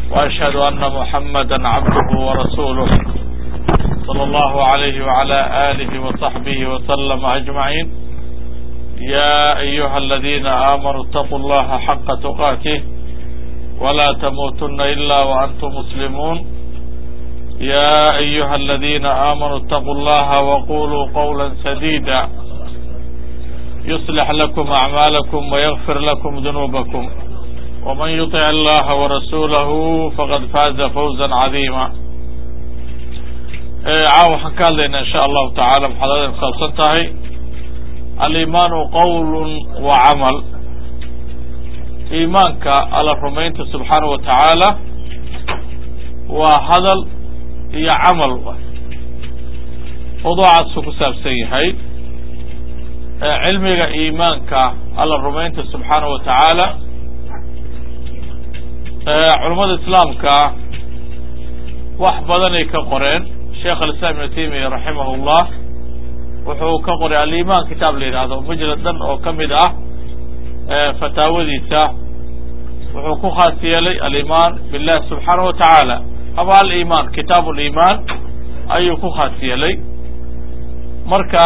وأشهد أن محمدا عبده ورسوله صلى الله عليه وعلى آله وصحبه وسلم أجمعين يا أيها الذين آمنوا اتقوا الله حق تقاته ولا تموتن إلا وأنتم مسلمون يا أيها الذين آمنوا اتقوا الله وقولوا قولا سديدا يصلح لكم أعمالكم ويغفر لكم ذنوبكم ومن يطع الله ورسوله فقد فاز فوزا عظيما caawa waxaan ka hadlaynaa insha allahu tacaala maxaad kusaabsan tahay alimaanu qowl wa camal iimaanka alla rumaynta subxaanahu wa tacaala waa hadal iyo camal mawduucaasuu ku saabsan yahay cilmiga iimaanka alla rumaynta subxaanahu wa tacaala culammada islaamka wax badanay ka qoreen sheekh alislaam ibnu taymiya raximah llah wuxuu ka qoray aliman kitaab la yidhaahdo mujlad dhan oo ka mid ah fataawadiisa wuxuu ku khaas yeelay aliman billahi subxaanahu wa tacaala ama aliman kitaab liman ayuu ku khaas yeelay marka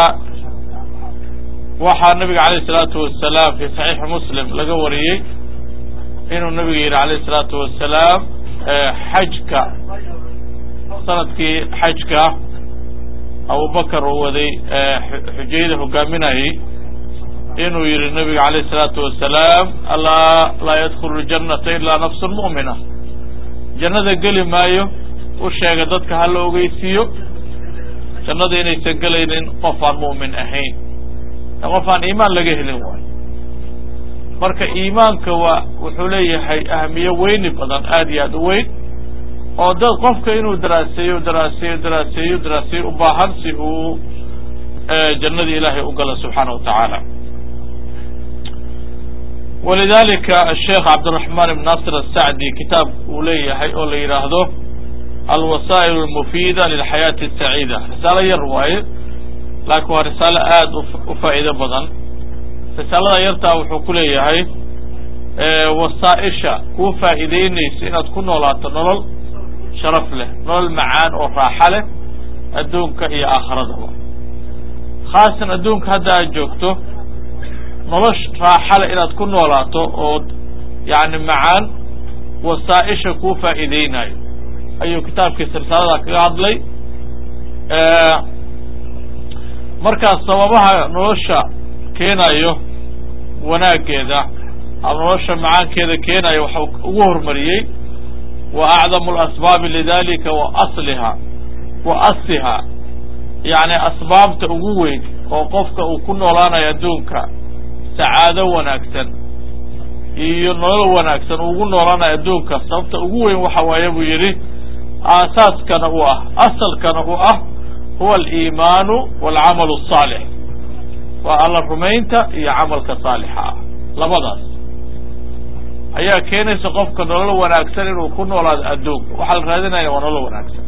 waxaa nabiga alayh الsalaatu wasalaam fi saxiixi muslim laga wariyey inuu nabiga yidhi alayh الsalaatu wasalaam xajka sanadkii xajka abubakar uu waday xujayada hogaaminayay inuu yihi nabiga alayh الsalaatu wasalaam alaa laa yadkulu اljanata ilaa nafsu mu'mina jannada geli maayo u sheega dadka hala ogeysiiyo jannada inaysan gelaynin qof aan mu'min ahayn qof aan iimaan laga helin waayo marka iimaanka waa wuxuu leeyahay ahmiye weyni badan aad iyo aad u weyn oo dad qofka inuu daraaseeyo daraaseeyo daraaseeyo daraaseeyo u baahan si uu jannadii ilaahay u galo subxaana wa tacaala walidalika asheekh cabdiraxmaan ibn nasir asacdi kitaab uu leeyahay oo la yidhaahdo alwasaa'il almufida lilxayaati asaciida risaalo yar waaye laakiin waa risaalo aada u faa'iido badan risaalada yartaa wuxuu ku leeyahay wasaaisha kuu faa'iideynaysa inaad ku noolaato nolol sharaf leh nolol macaan oo raaxa leh adduunka iyo aakhiradaba khaasan adduunka hadda aad joogto nolosh raaxa leh inaad ku noolaato oo yacni macaan wasaaisha kuu faa'iideynayo ayuu kitaabkiisa risaalada kaga hadlay markaas sababaha nolosha keenayo wanaaggeeda ama nolosha macaankeeda keenayo waxa ugu hormariyey wa acdamu alasbaabi lidalika wa asliha wa asiha yacni asbaabta ugu weyn oo qofka uu ku noolaanayo adduunka sacaado wanaagsan iyo nolol wanaagsan uu ugu noolaanayo adduunka sababta ugu weyn waxa waaye buu yidhi aasaaskana u ah asalkana u ah huwa aliimaanu walcamalu asaalix waa alla rumaynta iyo camalka saalixa ah labadaas ayaa keenaysa qofka nolol wanaagsan inuu ku noolaado adduunka waxaa la raadinaya waa nolol wanaagsan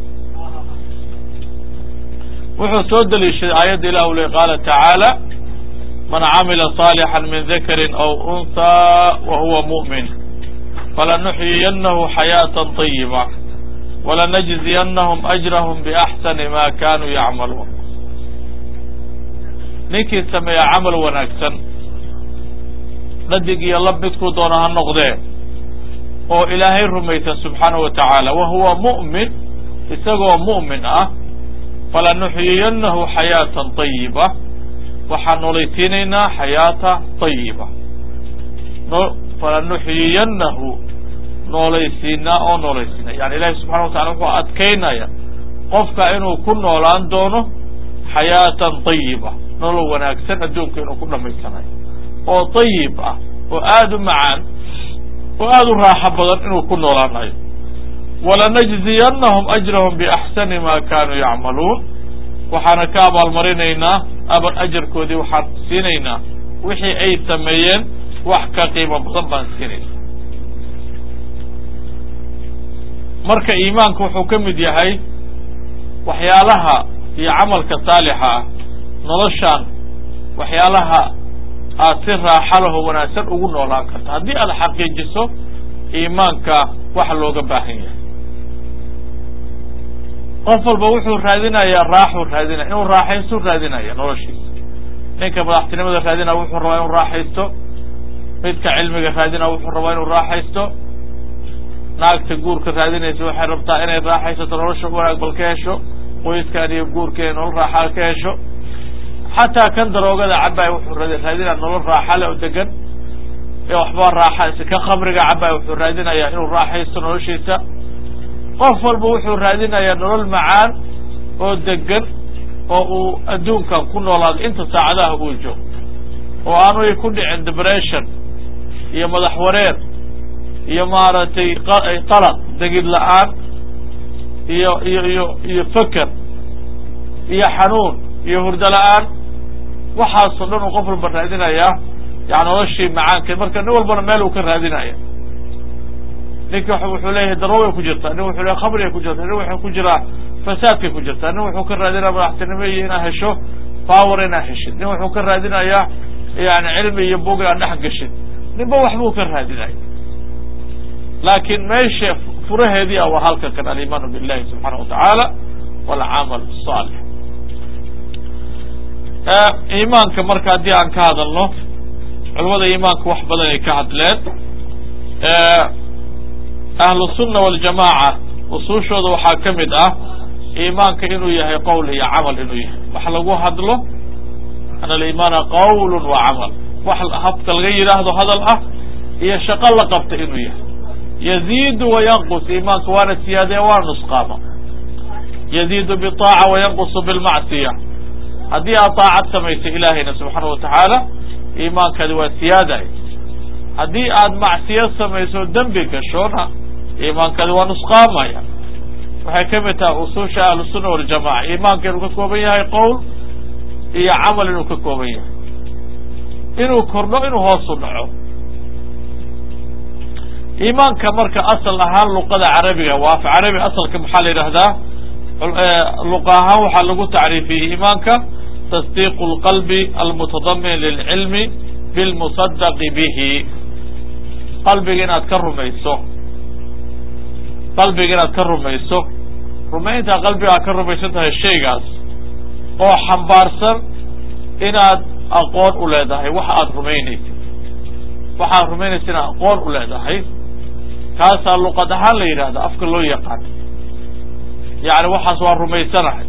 wuxuu soo deliishaday aayadda ilah u le qaala tacaala man camila صaalixا min dakari aw unhaa wa huwa muؤmin falanuxyiyanahu xayaaةa طayiba walanajziyanahum ajrahm biaxsani ma kanuu yacmaluun ninkii sameeya camal wanaagsan dhadig iyo lab midkuu doono ha noqdee oo ilaahay rumaysan subxaanahu wa tacaala wa huwa mu'min isagoo mu'min ah falanuxyiyanahu xayaatan طayiba waxaan noolaysiinaynaa xayaata طayiba falanuxyiyanahu noolaysiinaa oo noolaysiina yani ilahi subxana wa tacala wuxuu adkaynaya qofka inuu ku noolaan doono xayaatan طayiba nolol wanaagsan adduunka inuu ku dhamaysanayo oo طayib ah oo aada u macaan oo aada u raaxo badan inuu ku noolaanayo walanajziyanahum ajrahum biaxsani ma kanuu yacmaluun waxaana ka abaalmarinaynaa aba ajarkoodii waxaan siinaynaa wixii ay sameeyeen wax ka qiimo badan baan siinayna marka iimaanku wuxuu ka mid yahay waxyaalaha iyo camalka saalixa ah noloshaan waxyaalaha aad si raaxa laho wanaagsan ugu noolaan karta haddii aad xaqiijiso iimaanka waxa looga baahan yahay qof walba wuxuu raadinayaa raaxuu raadinaya inuu raaxaystu raadinaya noloshiisa ninka madaxtinimada raadinaya wuxuu rabaa inuu raaxaysto midka cilmiga raadinaya wuxuu rabaa inuu raaxaysto naagta guurka raadinaysa waxay rabtaa inay raaxaysato nolosha wanaag bal ka hesho qoyskan iyo guurkeeda nolol raaxaa ka hesho xataa kan daroogada cabay wuxuu raadinaya nolol raaxale oo degan waxba raaxa ka khamriga cabay wuxuu raadinayaa inuu raaxaysto noloshiisa qof walba wuxuu raadinayaa nolol macaan oo degan oo uu adduunkan ku noolaado inta saacadaha uu joogo oo aanuy ku dhicin depression iyo madax wareer iyo maaragtay qalaq degid la-aan iyo iyo iyo iyo feker iyo xanuun iyo hurdo la-aan waxaasoo dhan uu qof walba raadinayaa yani noloshii macaankeed marka nin walbana meel uu ka raadinaya ninki wuxuu leeyahay daroogay ku jirtaa nin wuxuu leeyahy khamrigay ku jirtaa nin wuxuu ku jiraa fasaadkay ku jirtaa nin wuxuu ka raadinaya madaxtinimo iyo inaad hesho power inaad heshid nin wuxuu ka raadinayaa yani cilmi iyo bug inaad dhex gashid ninba waxbuu ka raadinaya laakin meesha furaheedii a waa halka kan alimaanu billahi subxaana watacaala walcamal salix iimaanka marka haddii aan ka hadalno culamada iimaanka wax badan ay ka hadleen ahlu sunna waljamaaca usuushooda waxaa ka mid ah iimaanka inuu yahay qowl iyo camal inuu yahay wax lagu hadlo an alimaana qawlun wa camal wax habka laga yidhaahdo hadal ah iyo shaqo la qabta inuu yahay yaziidu wayanqus iimaanka waana siyaadee waa nusqaama yaziidu bitaaca wayanqusu bilmacsiya haddii aad taacad samaysay ilaahayna subxaana watacaala iimaankaadi waa siyaaday haddii aad macsiyo samayso dembi gashoona iimaankaadi waa nusqaamaya waxay ka mid tahay usuusha ahlusunna waljamaca iimaanka inuu ka kooban yahay qowl iyo camal inuu ka kooban yahay inuu kordho inuu hoosu dhaco iimaanka marka asal ahaan luqada carabiga waa af carabi asalka maxaa la yidhahdaa luqa ahaan waxaa lagu tacriifiyey iimaanka tasdiiqu lqalbi almutadamin lilcilmi bilmusadaqi bihi qalbiga inaad ka rumayso qalbiga inaad ka rumayso rumayntaa qalbiga aad ka rumaysan tahay shaygaas oo xambaarsan inaad aqoon u leedahay waxa aad rumaynaysid waxaad rumaynaysa inaad aqoon u leedahay kaasaa luqad ahaan la yidhahda afka loo yaqaan yani waxaas waa rumaysanahay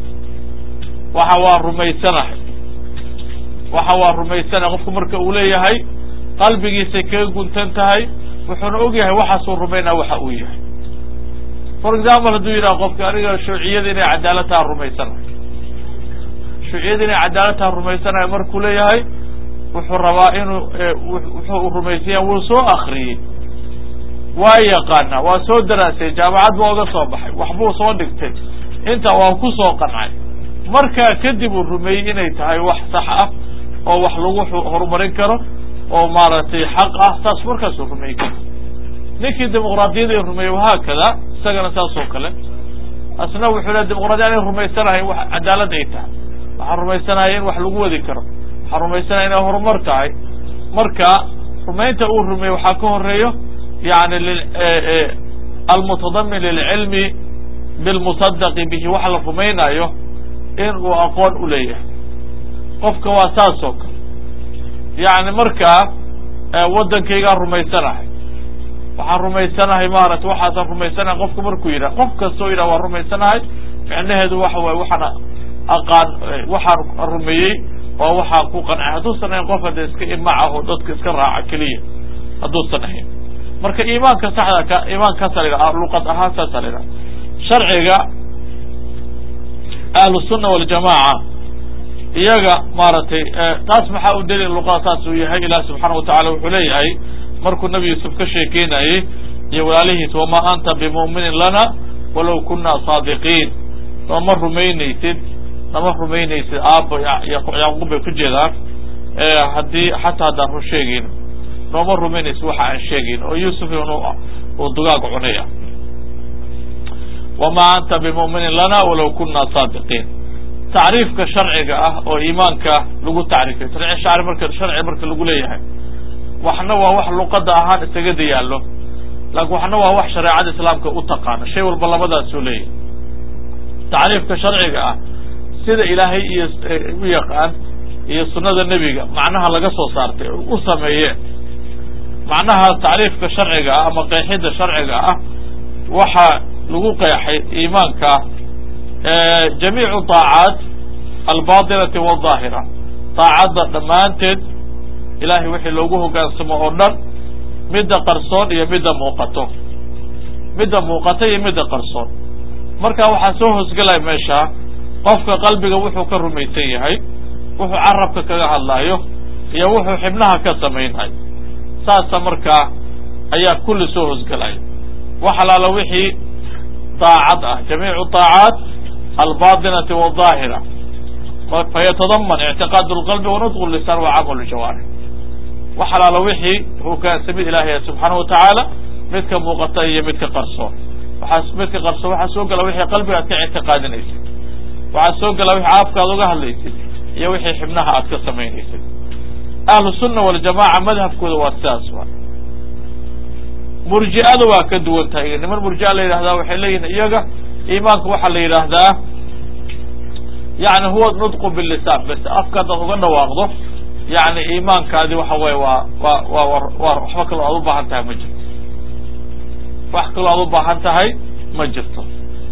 waxa waa rumaysanahay waxa waa rumaysanahay qofku marka uu leeyahay qalbigiisay kaga guntan tahay wuxuuna og yahay waxaasuu rumaynaa waxa uu yahay for example hadduu yidhaha qofka aniga shuuciyada inay cadaalad taha rumaysanahay shuuciyada inay cadaalad taha rumaysanahay markuu leeyahay wuxuu rabaa inuu wuxuu rumaysanya wuu soo akriyey waa yaqaana waa soo daraasay jaamacad baa oga soo baxay waxbuu soo dhigtay inta waa ku soo qancay markaa kadib uu rumeeyey inay tahay wax sax ah oo wax lagu horumarin karo oo maaragtay xaq ah saas markaasuu rumeey karo ninkii dimuqraadiyada rumeeyey wahaakada isagana saas oo kale asna wuxuu le dimuqradiya inay rumaysanahay wax cadaalad ay tahay waxaan rumaysanahay in wax lagu wadi karo waxaan rumaysanahay inay horumar tahay marka rumaynta uu rumeeyey waxaa ka horeeyo yani almutadamin lilcilmi bilmusadaqi bihi waxa la rumaynayo in uu aqoon u leeyahay qofka waa saas oo kale yani markaa waddankaygaan rumaysanahay waxaan rumaysanahay maarata waxaasaan rumaysanahay qofka markuu yidhah qof kastoo yidhah waan rumaysanahay micnaheedu waxa waye waxaan aqaan waxaan rumeeyey waa waxaan ku qancay hadduusan ahayn qof hadda iska imac ah oo dadka iska raaca keliya hadduusan ahayn marka iimaanka saxda ka iimaankaasa la luqad ahaan saasa la yidhaha sharciga ahlusunna waljamaaca iyaga maaragtay taas maxaa u daliil luqada saas uu yahay ilaah subxaana watacala wuxuu leeyahay markuu nabi yuusuf ka sheekeynayey iyo walaalihiis wamaa anta bimu'minin lana walow kunaa saadiqiin nooma rumaynaysid nama rumaynaysid aabo yacquub bay ku jeedaan haddii xataa haddaan run sheegayno nooma rumaynaysid waxa aan sheegayn oo yuusuf uu dugaag cunaya wamaa anta bimu'minin lana walow kunaa saadiqiin tacriifka sharciga ah oo iimaanka lagu tacriifay shari marka sharci marka lagu leeyahay waxna waa wax luqada ahaan isaga dayaallo laakin waxna waa wax shareecada islaamka u taqaana shay walba labadaasuu leeyahay tacriifka sharciga ah sida ilaahay iyo u yaqaan iyo sunnada nebiga macnaha laga soo saartay u sameeyeen macnaha tacriifka sharciga ah ama qeexidda sharciga ah waxaa lagu qeexay iimaanka jamiicu daacaat albaatinati wadaahira daacadda dhammaanteed ilahay wixii loogu hogaansamo oo dhan midda qarsoon iyo midda muuqato midda muuqato iyo midda qarsoon marka waxaa soo hoosgelaya meesha qofka qalbiga wuxuu ka rumaysan yahay wuxuu carabka kaga hadlaayo iyo wuxuu xibnaha ka samaynayo saasa markaa ayaa kulli soo hoosgelaya wax alaala wixii daacad ah jamiicu daacaat albaatinati wadaahira fayatadaman ictiqaad lqalbi wanutqu lisaan wa camal jawaarix wax alaala wixii hogaansamid ilahay subxaana watacaala midka muuqata iyo midka qarsoon waxaa midka qarsoon waxaa soo gala wixii qalbiga aad ka ictiqaadinaysid waxaa soo gala wixii afka aad uga hadlaysid iyo wixii xibnaha aad ka samaynaysid ahlu sunna waljamaca madhabkooda waa sidaas wa murji'ada waa ka duwan tahay niman murji'a la yidhahdaa waxay leeyihin iyaga iimaanka waxaa la yidhaahdaa yani huwa nutqu bilisaan bas afka hadaad uga dhawaaqdo yani iimaankaadi waxa weye waa wa wa waa waxba kaloo aad u baahan tahay ma jirto wax kaloo aad u baahan tahay ma jirto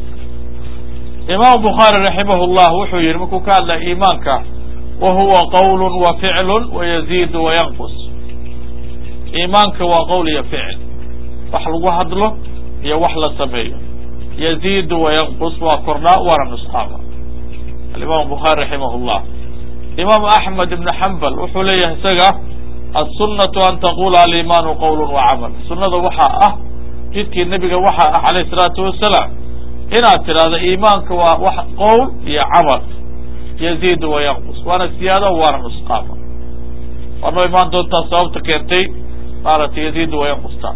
imaam bukhaari raximah llah wuxuu yihi markuu ka hadlaya iimaanka wa huwa qawl wa ficlu wa yaziidu wa yanqus iimaanka waa qowl iyo ficil wax lagu hadlo iyo wax la sameeyo yaziidu wa yanqus waa kordhaa waana nusqaama alimam bukhaari raximah llah imaam axmed ibn xambal wuxuu leeyahay isaga aلsunatu an taqula alimaanu qowl wa camal sunada waxaa ah jidkii nebiga waxaa ah alayh الsalaatu wasalaam inaad tidhahdo iimaanka waa wax qowl iyo camal yaziidu wa yanqus waana siyaado waana nusqaama waanoo imaan doontaa sababta keentay maaragtay yaziidu wa yanqusta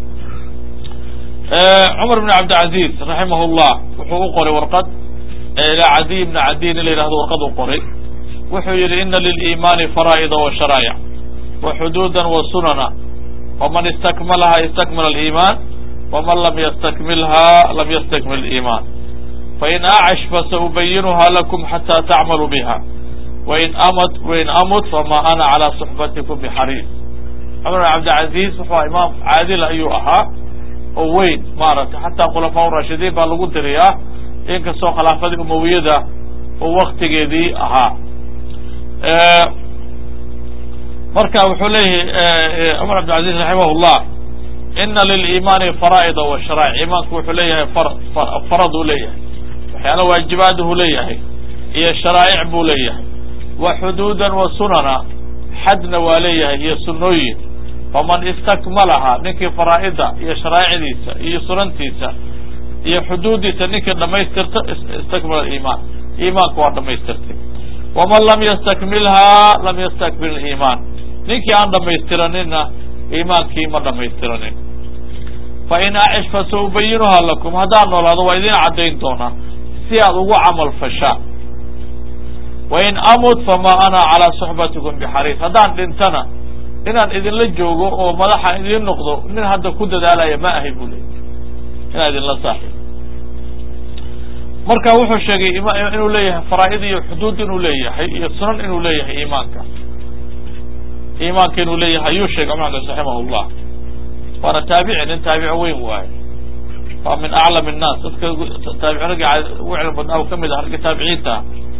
cumar bn cabdilcaziz raximah llah wuxuu u qoray warqad ilaa cadiy bna cadiy in la yidhahdo warqad u qoray wuxuu yihi ina liliimaani faraa'ida wa sharaa'ic wa xuduuda wa sunana waman istakmalaha istakmala aliimaan waman lam ystakmilha lam ystakmil iimaan fain acash fasaubayinuha lakum xata tacmaluu biha wain amut wain amut fama ana calaa suxbatikum bixariis cumar bn cabdilcaziz wuxuu aha imaam caadil ayuu ahaa oo weyn maaragtay xataa khulafaa rashidiin baa lagu diriyaa inkastoo khilaafadii umawiyada oo waktigeedii ahaa marka wuxuu leeyahay cumar cabdilcaziz raximah llah ina liliimaani faraa'ida wa sharaa'ic iimaanku wuxuu leeyahay farad uu leeyahay waxyaala waajibaadhu leeyahay iyo sharaa'ic buu leeyahay wa xuduudan wa sunana xadna waa leeyahay iyo sunooyin faman istakmalaha ninkii faraa'ida iyo sharaa'icdiisa iyo sunantiisa iyo xuduuddiisa ninkii dhamaystirta istakmala iimaan iimaanka waa dhamaystirtay waman lam yastakmilha lam yastakmil iimaan ninkii aan dhamaystiraninna iimaankii ma dhamaystiranin fain acish fasaubayinuha lakum haddaan noolaado waa idin caddayn doonaa si aad ugu camal fashaan wain amut fama ana calaa suxbatikum bixariis haddaan dhintana inaan idinla joogo oo madaxa idin noqdo nin hadda ku dadaalaya ma ahay buu leeyay inaan idinla saaxiib marka wuxuu sheegay inuu leeyahay faraa'id iyo xuduud inuu leeyahay iyo sunan inuu leeyahay iimaanka iimaanka inuu leeyahay ayuu sheegay cumar raximah llah waana taabici nin taabici weyn waaye waa min aclam الnaas dadka taabici ragga ugu cilmi badnaa u kamid ah ragga taabiciinta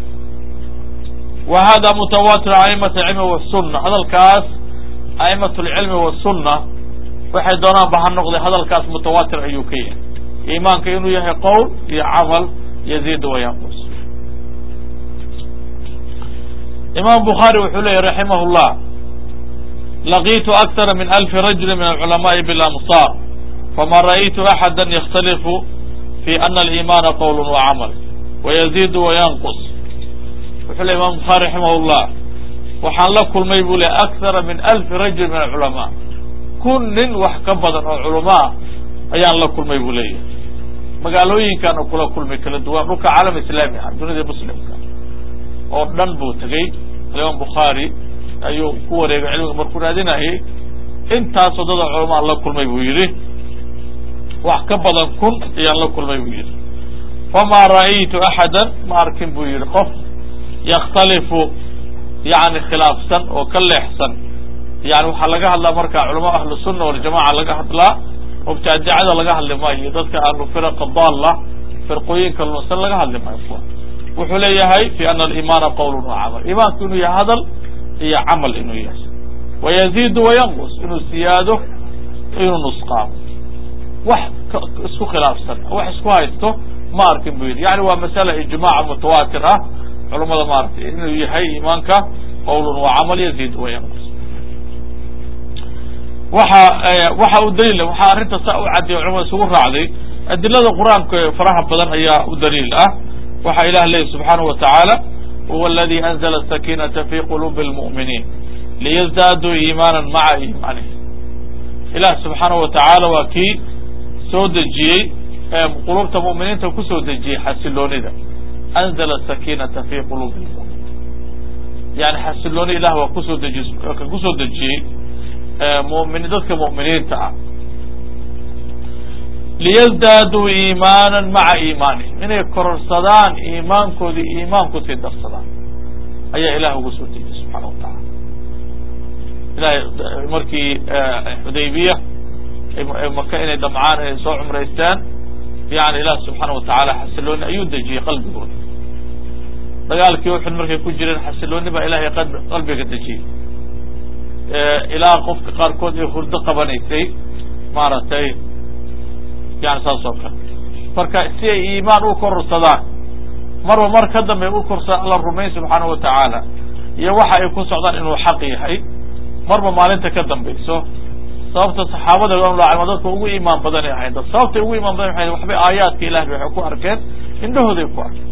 wa hada mutawatir a'imat alcilmi wasuna hadalkaas a'imat alcilmi wasuna waxay doonaan ba ha noqday hadalkaas mutawatir ayuu ka yahay iimaanka inuu yahay qowl iyo camal yaziid wa yanqus imam bukhaari wuxuu leeyahy raximah llah laqitu akthara min alfi rajuli min alculamaءi bilamsar fama ra'aytu axada yakhtalifu fi ana aliimana qowl wacamal wayaziid wayanqus wuxuu ley imam bukhaari raximah llah waxaan la kulmay buu le akthara min alfi rajuli min alculamaa kun nin wax ka badan oo culamaa ayaan la kulmay buu leeyahay magaalooyinkaana kula kulmay kala duwan dhulka caalam islaami ah dunida muslimka oo dhan buu tegey alimaam bukhaari ayuu ku wareegay cilmiga markuu raadinayay intaasoo dada culamaa la kulmay buu yidhi wax ka badan kun ayaan la kulmay buu yidhi famaa ra'aytu axada ma arkin buu yidhi qof yakhtalifu yani khilaafsan oo ka leexsan yani waxaa laga hadlaa marka culama ahlu sunna waljamaca laga hadlaa mubtadicada laga hadli maayo dadka ahlu firaqa daalla firqooyinka lunsan laga hadli maayo wuxuu leeyahay fi ana alimaana qowlun wa camal imaanku inuu yahay hadal iyo camal inuu yahay wayaziidu wayanqus inuu siyaado inuu nusqaamo wax isku khilaafsan wax isku haysto ma arkin bu yidhi yani waa masala ijmaaca mutawaatir ah culamada maaragtay inuu yahay imaanka qowlun wa camal yaziid wayanqus waxa waxa u daliila waxaa arrinta saa u caddiya culamada isugu raacday adilada qur-aanka faraha badan ayaa u daliil ah waxa ilah leeyahy subxaanahu wa tacaala huwa aladi anzla asakinata fi qulubi اlmu'miniin liyazdaaduu iimaana maca iimaanihim ilah subxaanahu wa tacaala waa kii soo dejiyey qulubta mu'miniinta kusoo dejiyey xasiloonida anzla asakinata fi qulubi lmuminiin yani xasilooni ilah waa kusoo deji ka kusoo dejiyey mumin dadka mu'miniinta ah liyazdaaduu iimaana maca iimaanihim inay kororsadaan iimaankoodii iimaan kusii darsadaan ayaa ilah ugu soo dejiyey subxaana wa tacaala ilahay markii xudaybiya maka inay damcaan inay soo cumraystaan yani ilah subxaana wa tacaala xasilooni ayuu dejiyey qalbigooda dagaalkii uxud markay ku jireen xasilooni baa ilahay qalbiga dejiyey ilaa qofka qaarkood ay hurdo qabanaysay maaragtay yani saas oo kale marka si ay iimaan u kororsadaan marba mar ka dambe u korsa alla rumayn subxaana wa tacaala iyo waxa ay ku socdaan inuu xaq yahay marba maalinta ka dambayso sababta saxaabada ridwanullah dadka ugu iimaan badanay ahayd dad sababtay ugu imaan badan waxay waxbay aayaadka ilahi waxay ku arkeen indhahooday ku arkeen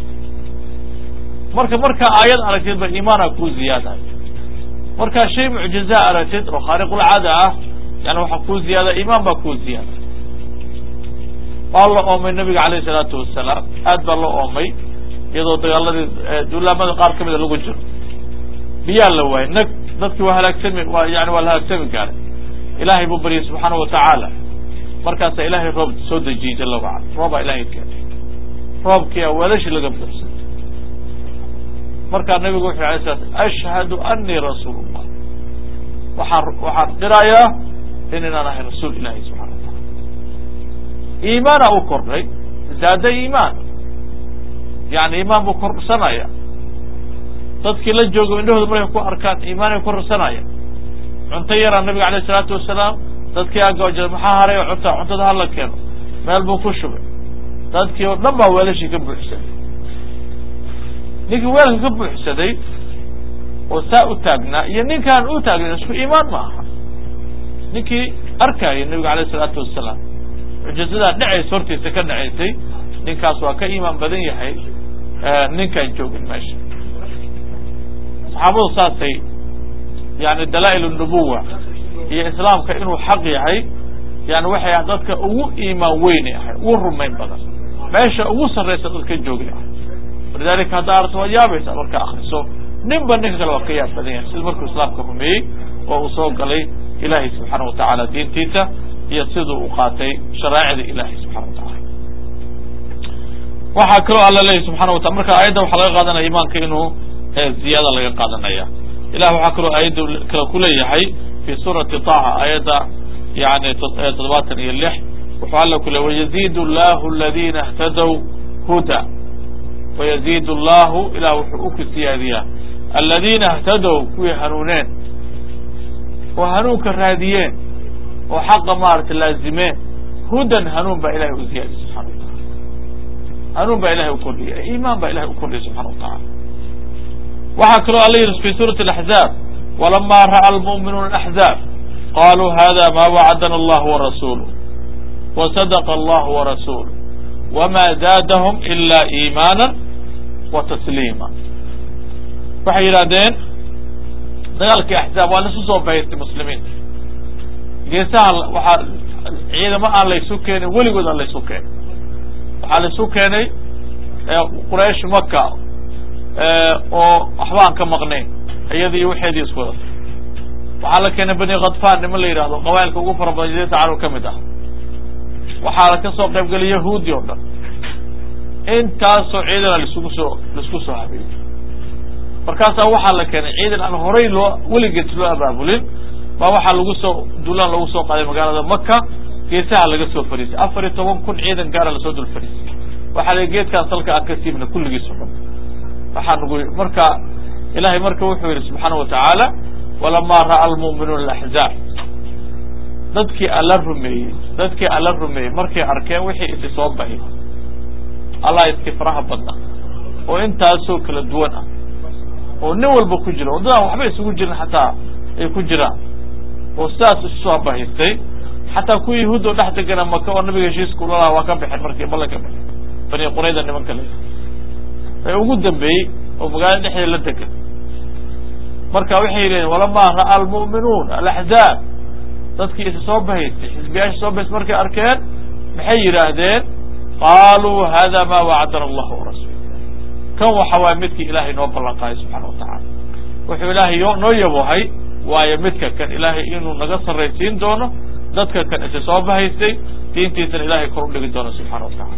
marka markaa aayad aragtid ba iimaana kuu ziyaadayo markaa shay mucjiza aragtid oo khaariqulcaada ah yani waxaa kuu ziyaada iimaan baa kuu ziyaada waa la oomay nabiga alayh salaatu wasalaam aad baa loo oomay iyadoo dagaaladii duulaamada qaar kamida lagu jiro biyaa la waayay nag dadkii waa halaagsami waa yani waa la halaagsami gaaray ilaahay buu baryay subxaana wa tacaala markaasaa ilaahay roob soo dejiyey jala wacala roobaa ilahay keenay roobkiia weelashi laga buuxsay markaa nabigu wuxu alay slat ashhadu anii rasuul llah waxaan waxaan qirayaa in inaan ahay rasuul ilahi subxana wa taala iimaana u kordhay zaada iimaan yani iimaan buu korsanaya dadkii la joogo indhahooda markay ku arkaan iimaanay korsanaya cunto yaraa nabiga alayh isalaatu wasalaam dadkii agooja maxaa haray oo cunta cuntada hala keeno meel buu ku shubay dadkii oo dhan baa weelashii ka buuxsaday ninkii weelka ka buuxsaday oo saa u taagnaa iyo ninkaan u taagnan isku iimaan ma aha ninkii arkayay nabiga alayh isalaatu wasalaam mucjizadaa dhacaysa hortiisa ka dhacaysay ninkaas waa ka iimaan badan yahay ninkaan joogin meesha saxaabadu saasay yani dalaa'il nubuwa iyo islaamka inuu xaq yahay yani waxay ah dadka ugu iimaan weyni ahay ugu rumayn badan meesha ugu sarraysa dadka joogi ah walidalika hadda aragto waad yaabaysa markaa akriso ninba ninka kale waa ka yaab badan yahay sida markuu islaamka rumeeyey oo uu soo galay ilaahay subxaana wa tacaala diintiisa iyo siduu u qaatay sharaa'icda ilahay subxana wa tacaala waxaa kaloo alla leeyahy subxana wa taala marka aayadda waxaa laga qaadanaya imaanka inuu ziyaada laga qaadanaya ilah waxaa kaloo aayadda kale ku leeyahay fi suurati taha aayadda yani toddobaatan iyo lix wuxuu alla ku leey wayaziid llahu aladina اhtadow huda wayaziid llahu ilah wuxuu uku siyaadiyaa aladiina اhtadow kuwii hanuuneen oo hanuunka raadiyeen oo xaqa maarata laazimeen hudan hanuun baa ilahay u ziyaadiy subxana wa taala hanuun baa ilahay ukordhiya iimaan baa ilahay ukordhiya subxana wa taala waxaa kaloo alla yidhi fi suurati اlaxzaab walama ra'a almu'minuuna axzaab qaluu hada ma wacadana allah warasuluh wasadaqa allah warasuluh wma zaadahum ila iimaana wa tasliima waxay yidhahdeen dagaalkii axzaab waa laisu soo bahaystay muslimiinta geesaha waxaa ciidamo aan laysu keenin weligood aan laysu keenin waxaa laisu keenay quraysh maka oo waxba aan ka maqnayn iyada iyo waxeedii isku wadatay waxaa la keenay bani khadfan niman la yidhahdo qabailka ugu fara badan jazirata carab ka mid ah waxaa ka soo qayb gelay yahuudi o dhan intaasoo ciidana laisugu soo laisku soo habeeyey markaasaa waxaa la keenay ciidan aan horay loo weligeed loo abaabulin baa waxaa lagu soo duulaan lagu soo qaaday magaalada maka geesaha laga soo fariisay afar iyo toban kun ciidan gaara lasoo dul fariisay waxaa la geedkaas halka aan ka siibna kulligiis o dhan waxaa nagu marka ilahay marka wuxuu yidhi subxaana watacaala walamaa ra'a almu'minuuna alaxzaab dadkii alla rumeeyey dadkii alla rumeeyey markay arkeen wixii isi soo bahi allah iski faraha badna oo intaasoo kala duwan ah oo nin walba ku jira waddadaan waxba isugu jirin xataa ay ku jiraan oo sidaas isu soo bahaystay xataa kuwa yahuud oo dhex degana maka oo nabiga heshiiska ula lahaa waa ka baxeen markii ballan ka baxeen bani qurayda nimanka le ee ugu dambeeyey oo magaalada dhexdeeda la degan marka waxay leeyiin walamaa ra'a almu'minuun alaxzaab dadkii isa soo bahaystay xisbiyaasha soo bahaystay markay arkeen maxay yidhaahdeen qaaluu hada ma wacadana allahu warasuul kan waxa waaya midkii ilaahay noo ballan qaaday subxana watacaala wuxuu ilaahay yo noo yabohay waayo midka kan ilaahay inuu naga sarraysiin doono dadka kan isa soo bahaystay diintiisana ilahay kor u dhigi doono subxana watacaala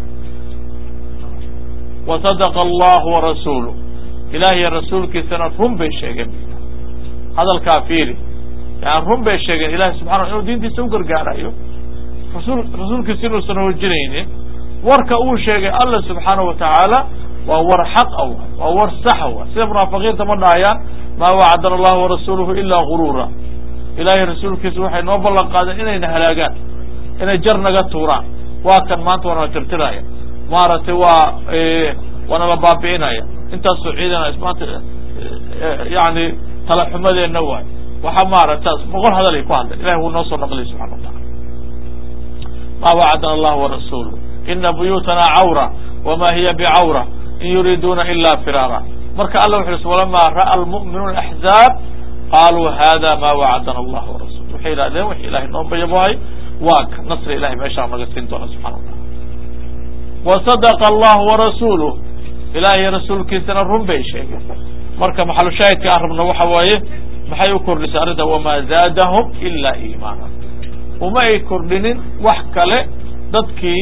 wa sadaqa allahu warasuulu ilaahiyo rasuulkiisana run bay sheegeen hadalkaa fiiri yani run bay sheegeen ilahay subxana inuu diintiisa u gargaarayo rasul rasuulkiisa inuusan hoojinaynin warka uu sheegay alla subxaana watacaala waa war xaqa wa waa war saxa wa sida munaafiqiinta ma dhahayaan maa wacadana allahu warasuuluhu ilaa guruura ilaahay rasuulkiisa waxay noo ballan qaadeen inayna halaagaan inay jar naga tuuraan waa kan maanta waana tirtiraya maaragtay waa waana la baabi'inaya intaasoo ciidana maanta yani talaxumadeenna waay waxa maaragtaas boqol hadal ay ku hadleen ilahi wuu noo soo naqliyay subxana wataala maa wacadana allahu warasuuluhu ina buyuutana cawra wma hiya bcawra in yuriiduuna ila firaara marka alla wuxu ui walamaa ra'a almu'minuuna axzaab qaaluu hada ma wacadana allah warasul waxay yidhahdeen wix ilahay noo bayabohay waa ka nasri ilahay meeshaa naga siin doona subxana wataala wasadaqa allahu warasuuluh ilahiy rasuulkiisana run bay sheegeen marka maxalushaahidka aan rabno waxa waaye maxay u kordhisay arrinta wamaa zaadahum ila iimaana uma ay kordhinin wax kale dadkii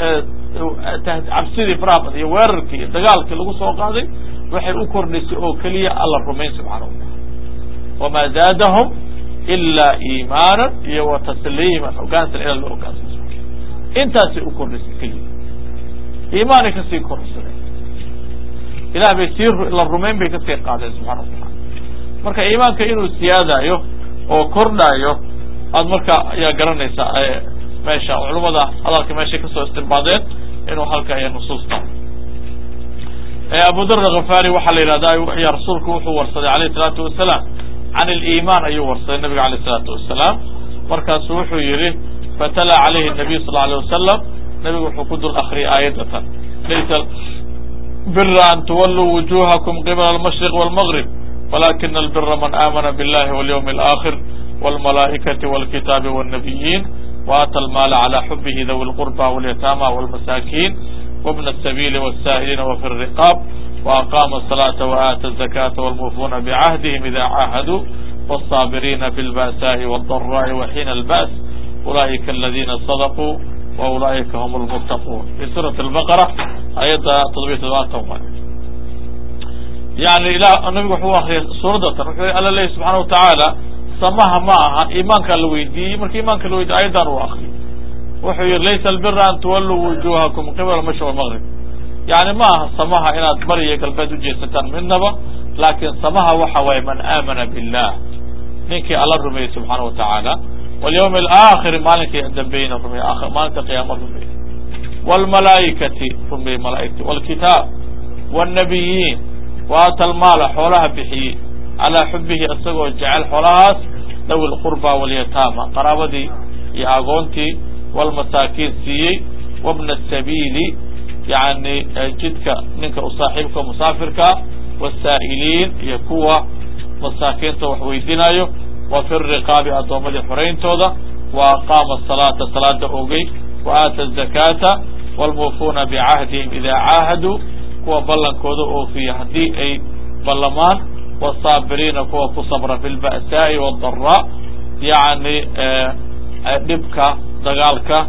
cabsidii faraha badan iyo weerarkii iyo dagaalkii lagu soo qaaday waxay u kordhisay oo keliya alla rumayn subxana wataala wamaa zaadahum ilaa iimaanan iyo wa tasliiman hogaansan ila loo hogaansan intaasay u kordhisay keliya iimaanay kasii kordhisadeen ilah bay sii la rumayn bay kasii qaadeen subxana wataala marka iimaanka inuu siyaadayo oo kordhayo aad marka ayaa garanaysaa meesha culamada hadalka meeshay kasoo istimbaadeen inuu halka iyo nusuusta abu dar alghafari waxaa la yidhahda ya rasuulku wuxuu warsaday alayh isalaatu wasalaam can iliimaan ayuu warsaday nabiga alayh isalaatu wasalaam markaasu wuxuu yihi fatala calayhi nabiy sal alay wasalam nabigu wuxuu ku dul akriyay aayadatan laysa bira an tuwaluu wujuhakum qibla almashriq walmgrib walakina albira man aamana biاllahi walyawmi alaakhir wاlmalaa'ikati wاlkitaabi wاnnabiyiin وآtى المال على حبه ذوي القربى واليتامى والمساكين وابن السبيل والسائلين وفي الرقاب وأقام الصلاة وآتى الزكاة والموفون بعهدهم إذا عاهدوا والصابرين في البأساء والضراء وحين البأس أولئك الذين صدقوا وأولئك هم المتقون في سورة البقرة آية تضبيط يعني إلى النبي هو سورة ألا الله سبحانه وتعالى samaha ma aha iimaankaa la weydiiyey marka iimaanka la weydiye ayadan uu akriyo wuxuu yihi laysa albira an tuwalluu wujuhakum qibla mashriq walmaqrib yani ma aha samaha inaad bari iyo galbeed ujeesataan midnaba laakin samaha waxa waaye man aamana billah ninkii alla rumeeyey subxaana watacaala walyawmi alaakhiri maalinkii dambeeyna rumeey maalinta qiyaama rumeeyey wlmalaa'ikati rumeeyey malaaigti wlkitaab wاnnabiyiin waata almaala xoolaha bixiyey calaa xubihi isagoo jecel xoolahaas dawi lqurba walyataama qaraabadii iyo agoontii walmasaakiin siiyey wabna asabiili yani jidka ninka u saaxiibka musaafirkaa wasaa'iliin iyo kuwa masaakiinta wax weydinayo wa fi riqaabi addoommadii xorayntooda wa aqaama asalaata salaada ogey wa aata azakaata waalmuufuuna bicahdihim idaa caahaduu kuwa ballankooda oofiya haddii ay ballamaan wsaabiriina kuwa ku sabra fi lba'saa'i wاdaraa yani dhibka dagaalka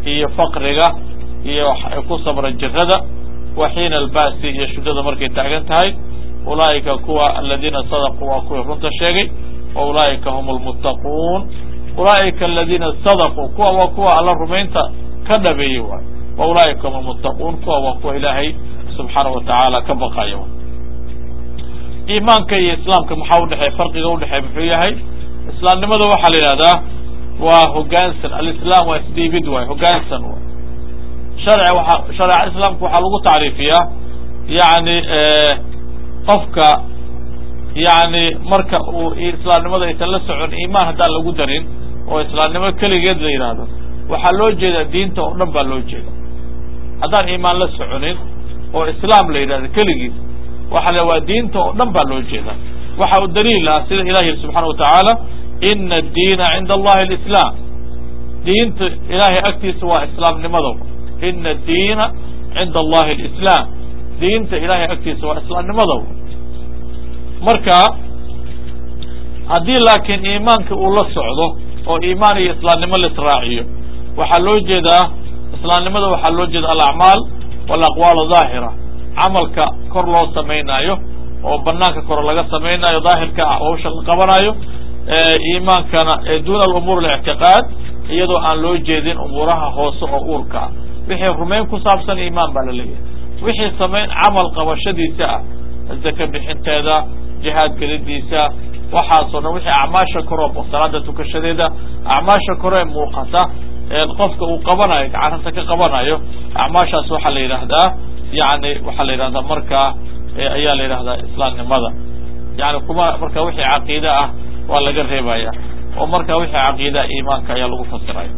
iyo faqriga iyo ku sabra jirada wa xiina albaasi iyo shudada markay taagan tahay ulaa'ika kuwa aladiina sadaquu waa kuwii runta sheegay wa ulaa'ika hum lmuttaquun ulaa'ika aladiina sadaquu kuwa waa kuwa alla rumaynta ka dhabeeyey waay wa ulaa'ika hum lmuttaquun kuwa waa kuwa ilaahay subxaana wa tacaala ka baqaya iimaanka iyo islaamka maxaa udhexeey farqiga udhexeey muxuu yahay islaamnimada waxaa la yidhahdaa waa hogaansan alislaam waa isdhiibid waay hogaansan waay sharci waa shareeca islaamka waxaa lagu tacriifiyaa yani qofka yani marka uu islaamnimada aysan la socon iimaan haddaan lagu darin oo islaamnimo keligeed la yidhaahdo waxaa loo jeedaa diinta oo dhan baa loo jeeda haddaan iimaan la soconin oo islaam la yidhahdo keligiis waxa la waa diinta oo dhan baa loo jeeda waxa uu daliil ah sida ilah yiri subxana watacaala ina addiina cinda allahi alislaam diinta ilahay agtiisa waa islaamnimada ina addiina cinda allahi alislaam diinta ilahay agtiisa waa islaamnimada marka haddii laakiin iimaanka uu la socdo oo iimaan iyo islaamnimo la israaciyo waxaa loo jeedaa islaamnimada waxaa loo jeeda alacmaal walaqwaal daahira camalka kor loo samaynaayo oo banaanka kore laga samaynaayo daahirka hawsha la qabanayo iimaankana duna alumuur alictiqaad iyadoo aan loo jeedin umuuraha hoose oo uurka ah wixii rumayn ku saabsan iimaan baa la leeyahay wixii samayn camal qabashadiisa ah zaka bixinteeda jihaad gelidiisa waxaasoo dhan wixii acmaasha kore salaada tukashadeeda acmaasha kore muuqata qofka uu qabanayo gacanta ka qabanayo acmaashaas waxaa la yidhaahdaa yani waxaa la yidhahdaa markaa ayaa la yidhahdaa islaamnimada yani kuma marka wixii caqiide ah waa laga reebaya oo marka wixii caqiidaa iimaanka ayaa lagu fasiraya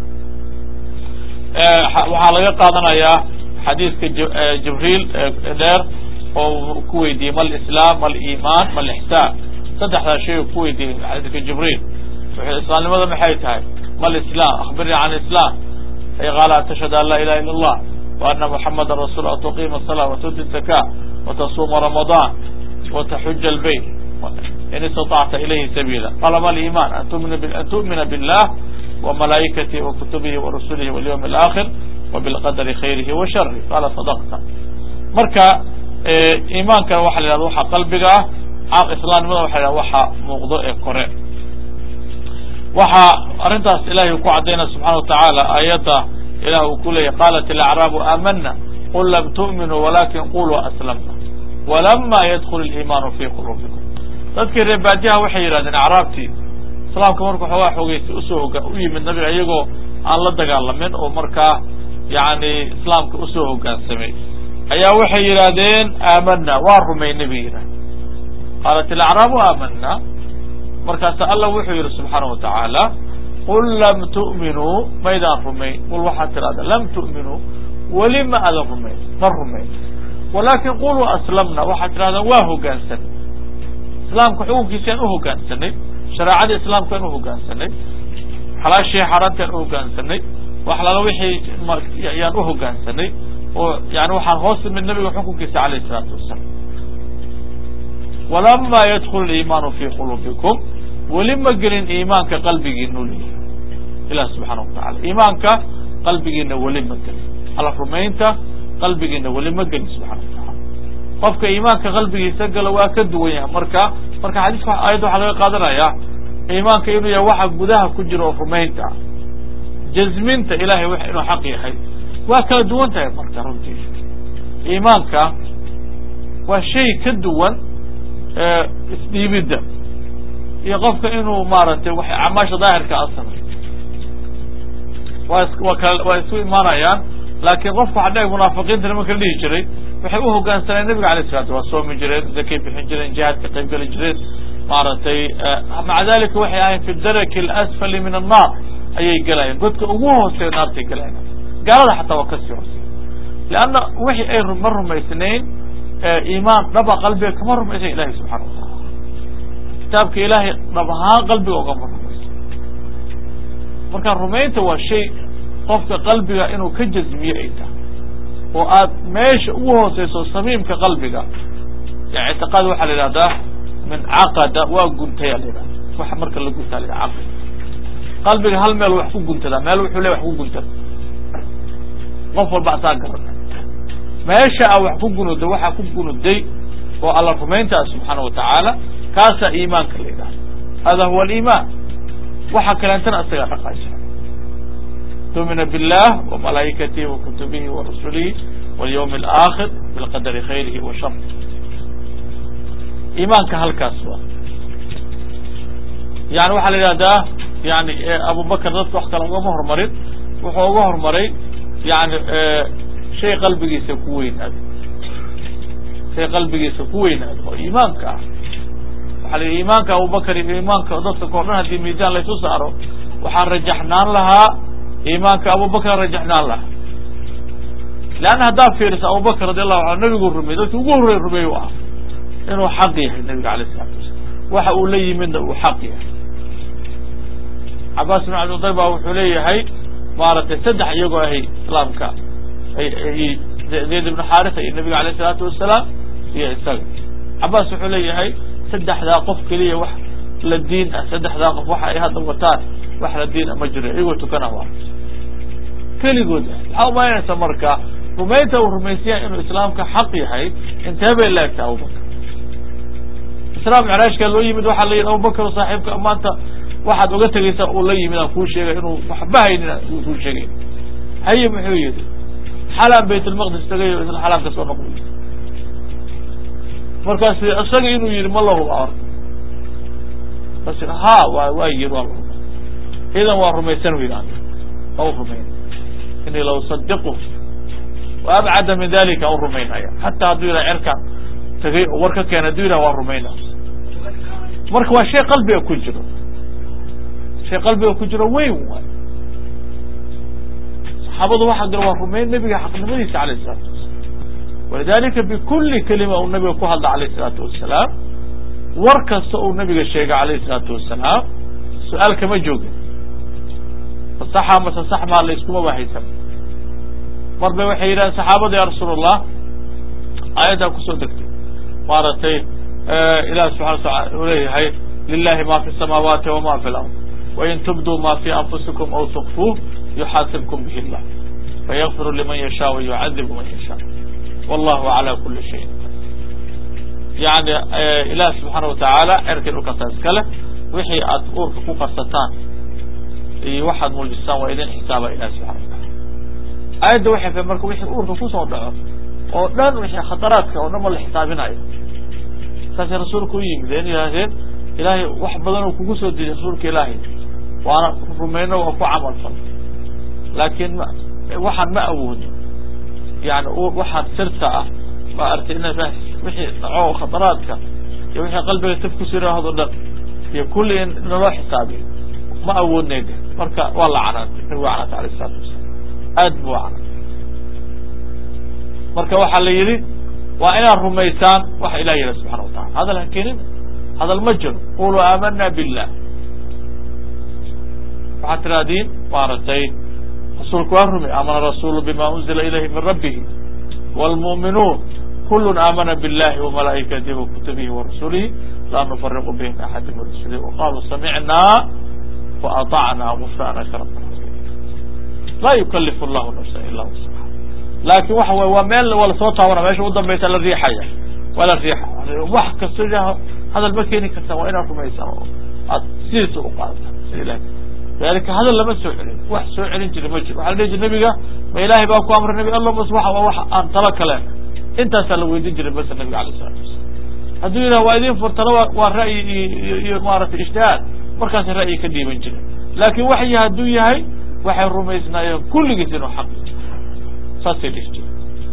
waxaa laga qaadanayaa xadiiska jibriil dheer oo ku weydiiyey ma lislaam ma liimaan ma lixsaan saddexdaa shay ku weydiiyey xadiiska jibriil wuxuu islaamnimada maxay tahay ma lislaam akhbirnii can islam qaala an tashhad an laa ilaha illa allah wa ana muxamada rasul an tuqiima الsalaa watuti zaka watasuuma ramaضan wataxuja اlbayt in istaطacta ilayhi sabiila qala ma liiman an tu'mina billah وملائكته وكتبه ورسله واليوم الآخر وبالقدر خيره وشره قال صدقت marka iimaanka waxa la yhahda waxa qalbiga ah islaamnimada waxa la waxa muuqdo ee kore waxa arrintaas ilahay ku cadayna subxana watacaala aayadda ilah uu ku leeyahy qalat alacraabu aamana qul lam tu'minuu walakin quluu aslamna walama yadkul اliimaanu fi quluubikum dadkii reebaadiyaha waxay yidhahdeen acraabtii islaamka marka waxoogaa xoogeysa usoo hoga u yimid nabiga iyagoo aan la dagaalamin oo markaa yani islaamka usoo hogaansamay ayaa waxay yidhaahdeen aamana waa rumaynay bay yidhahdeen qaalat ilacraabu aamana markaasa alla wuxuu yihi subxaana watacaala qul lam tu'minuu maydaan rumayn qul waxaad tidhahda lam tu'minuu weli ma adan rumayn ma rumayn walakin quluu aslamna waxaad tidhahdaan waa hogaansanay islaamka xukunkiisaan uhogaansanay shareecada islaamka aan uhogaansanay xalaashii xaaraantaan uhogaansanay wax lala wixii yaan uhogaansanay oo yani waxaan hoos imid nabiga xukunkiisa alayh isalaatu wasalaam walama yadkul liimaanu fi quluubikum weli ma gelin iimaanka qalbigiinu leeyahy ilah subxaana watacala iimaanka qalbigiina weli ma gelin alla rumaynta qalbigiina weli ma gelin subxana watacala qofka iimaanka qalbigiisa galo waa ka duwan yahay marka marka xadiiska aayadda waxaa laga qaadanaya iimaanka inuu yahay waxa gudaha ku jira oo rumaynta ah jazminta ilahay w inuu xaq yahay waa kala duwan tahay marka runtii iimaanka waa shay ka duwan isdhiibidda iyo qofka inuu maaragtay wa acmaasha daahirka a samay waa waa kala waa isu imaanayaan laakiin qofka waxa dhe munaafiqiinta nimanka la dhihi jiray waxay uhogaansaneen nabiga alay salatu waa soomi jireen zakay bixin jireen jihaad ka qayb geli jireen maaragtay maca dalika waxay ahayn fi daraki alasfali min annaar ayay gelayeen godka ugu hooseeya naartay gelayan gaalada xataa waa kasii hoosey leanna wixii ay ma rumaysnayn iimaan dhaba qalbiga kama rumaysan ilahi subxana wataala kitaabka ilaahay dhab ahaan qalbiga ogama rumaysan marka rumaynta waa shay qofka qalbiga inuu ka jazmiye ay tahay oo aad meesha ugu hooseyso samiimka qalbiga ya ictiqaad waxaa la yidhahdaa min caqada waa guntaya la yidhahda waxa marka la guntaa la yidhahda caqid qalbiga hal meel wax ku guntadaa meel wuxuu le wax ku guntada qof walba asaa garana meesha a wax ku gunuda waxaa ku gunuday oo alla rumayntaa subxaana wa tacaala kaasaa iimaanka la yidhahda hada huwa aliimaan waxa kaleentana isagaa dhaqaajira tumina billah ومalaa'ikatihi وkutubihi وrasulihi والyوم الآkhir bilqadri khayrihi wa shar iimaanka halkaas waa yani waxaa la yidhahdaa yani abubakr dadka wax kale ugama hormarin wuxuu uga hormaray yani shay qalbigiisa ku weynaado shay qalbigiisa ku weynaado oo iimaanka ah waxa la yidhi iimaanka abubakr iyo iimaanka dadka koo dhan haddii miisaan laysu saaro waxaan rajaxnaan lahaa iimaanka abubakr rajaxnaan lahaa leanna haddaad fiiriso abubakr radi allahu anhu nabigu rumey dadki ugu horrey rumeey u ah inuu xaq yahay nabiga alayh isalatu wasalam waxa uu la yimidna uu xaq yahay cabaas bin cabdilطayb ba wuxuu leeyahay maaragtay saddex iyagoo ahay islaamka zayd ibnu xaarisa iyo nabiga alayh isalaatu wasalaam iyo isaga cabaas wuxuu leeyahay saddexdaa qof keliya wax la diin ah saddexdaa qof waxa ay hadda wataan wax la diin ah ma jiro iyagoo tukana waa keligood ah waxaa umaynaysa marka rumaynta uu rumaysanya inuu islaamka xaq yahay intee bay laegta abubakr islaam micraajka loo yimid waxaa la yidhi abubakr saaxiibka maanta waxaad uga tegaysaa uu la yimid aan kuu sheegay inuu waxba haynin uu kuu sheegay haye muxuu yihi xalaan baytulmaqdis tagay o isla xalaan ka soo noqday markaas isaga inuu yihi ma lahuba or bas ha wa waa yiri waa lahuba idan waa rumaysan wy waa u rumayn inii la usadiqu wa abcada min dalika an rumaynaya hataa hadduu yidhaha cerkaan tagay oo war ka keena hadduu yidhaha waa rumayna marka waa shay qalbiga ku jiro shay qalbiga ku jiro weyn waay saxaabadu waxaa jira waa rumayn nabiga xaqnimadiisa alayh isalatu wasalam walidalika bikuli kelima uu nabiga ku hadla alayh isalaatu wasalaam war kasta uu nabiga sheegay alayh isalaatu wasalaam su-aal kama joogin masaxa mase sax maa la iskuma bahaysan mar bay waxay yidhahdeen saxaabada ya rasuul allah aayaddaa kusoo degtay maaragtay ilahi subxana wataala uu leeyahay lilahi ma fi samaawaati wama fi lard wain tubduu ma fi anfusikum aw tukfuuh yuxaasibkum bihi llah fayakfiru liman yasha wa yucadibu man yasha wallahu cala kuli shayin yani ilaah subxaana watacaala cerkii dhulkasa iskale wixii aad uurka ku qarsataan iyo waxaad muujistaan waa idin xisaaba ilahi subxana wataala aayadda waxay fa marka wixii uurka kusoo dhaco oo dhan wixii khataraadka oo dhan ma la xisaabinayo saasay rasuulka u yimid in yidhaahdeen ilaahay wax badan oo kugu soo dejay rasuulka ilaahay waana rumayno waa ku camal fal laakiin ma waxaan ma awoodo yani waxaan sirta ah ma artay ina wixii dhaco khataraadka iyo wixii qalbiga tab ku siraahdo dhan iyo kulli in naloo xisaabiyo ma awoodnay de marka waa la canaantay nabigu canaantay alayh isalaatu wasalaam aad buu canaantay marka waxaa la yidhi waa inaad rumaysaan waxa ilah yihi subxana wa tacala hadal ha keenina hadal ma jiro quluu aamana billah waxaad tiraahdiin maaragtay rasuulku waa rumey aamana rasulu bima unzila ilayhi min rabbihi wاlmu'minuun kul aamana biاllahi وamalaa'ikatihi وkutubihi وrasulihi laa nufariqu bayna axadi min rasulihi وqaluu samicnaa وaطacnaa gufraanaka rabna laa yukalifu llahu nafsa ila wusha laakin waxa wy waa meel waa lasoo taabana meesha u dambaysa la riixaya waa la riixa wax kasta hadal ma keeni kartaa waa inaad rumaysaan oo aad sidiisa u qaadata sida ilahi dalika hadal lama soo celin wax soo celin jira ma jiro waxa la dhihi jir nabiga ma ilaahay baa ku amray nabi alla bas waa wax aan talo kaleen intaasaa la weydiin jiray bas nabiga alayh isalatu wasalam hadduu yidhaha waa idin furtalo waa ra'yi iyo maaragtay ijtihaad markaasa ra'yi ka dhiiban jira laakin waxyi hadduu yahay waxay rumaysnaayeen kulligiis inuu xaq saasay dhihi jire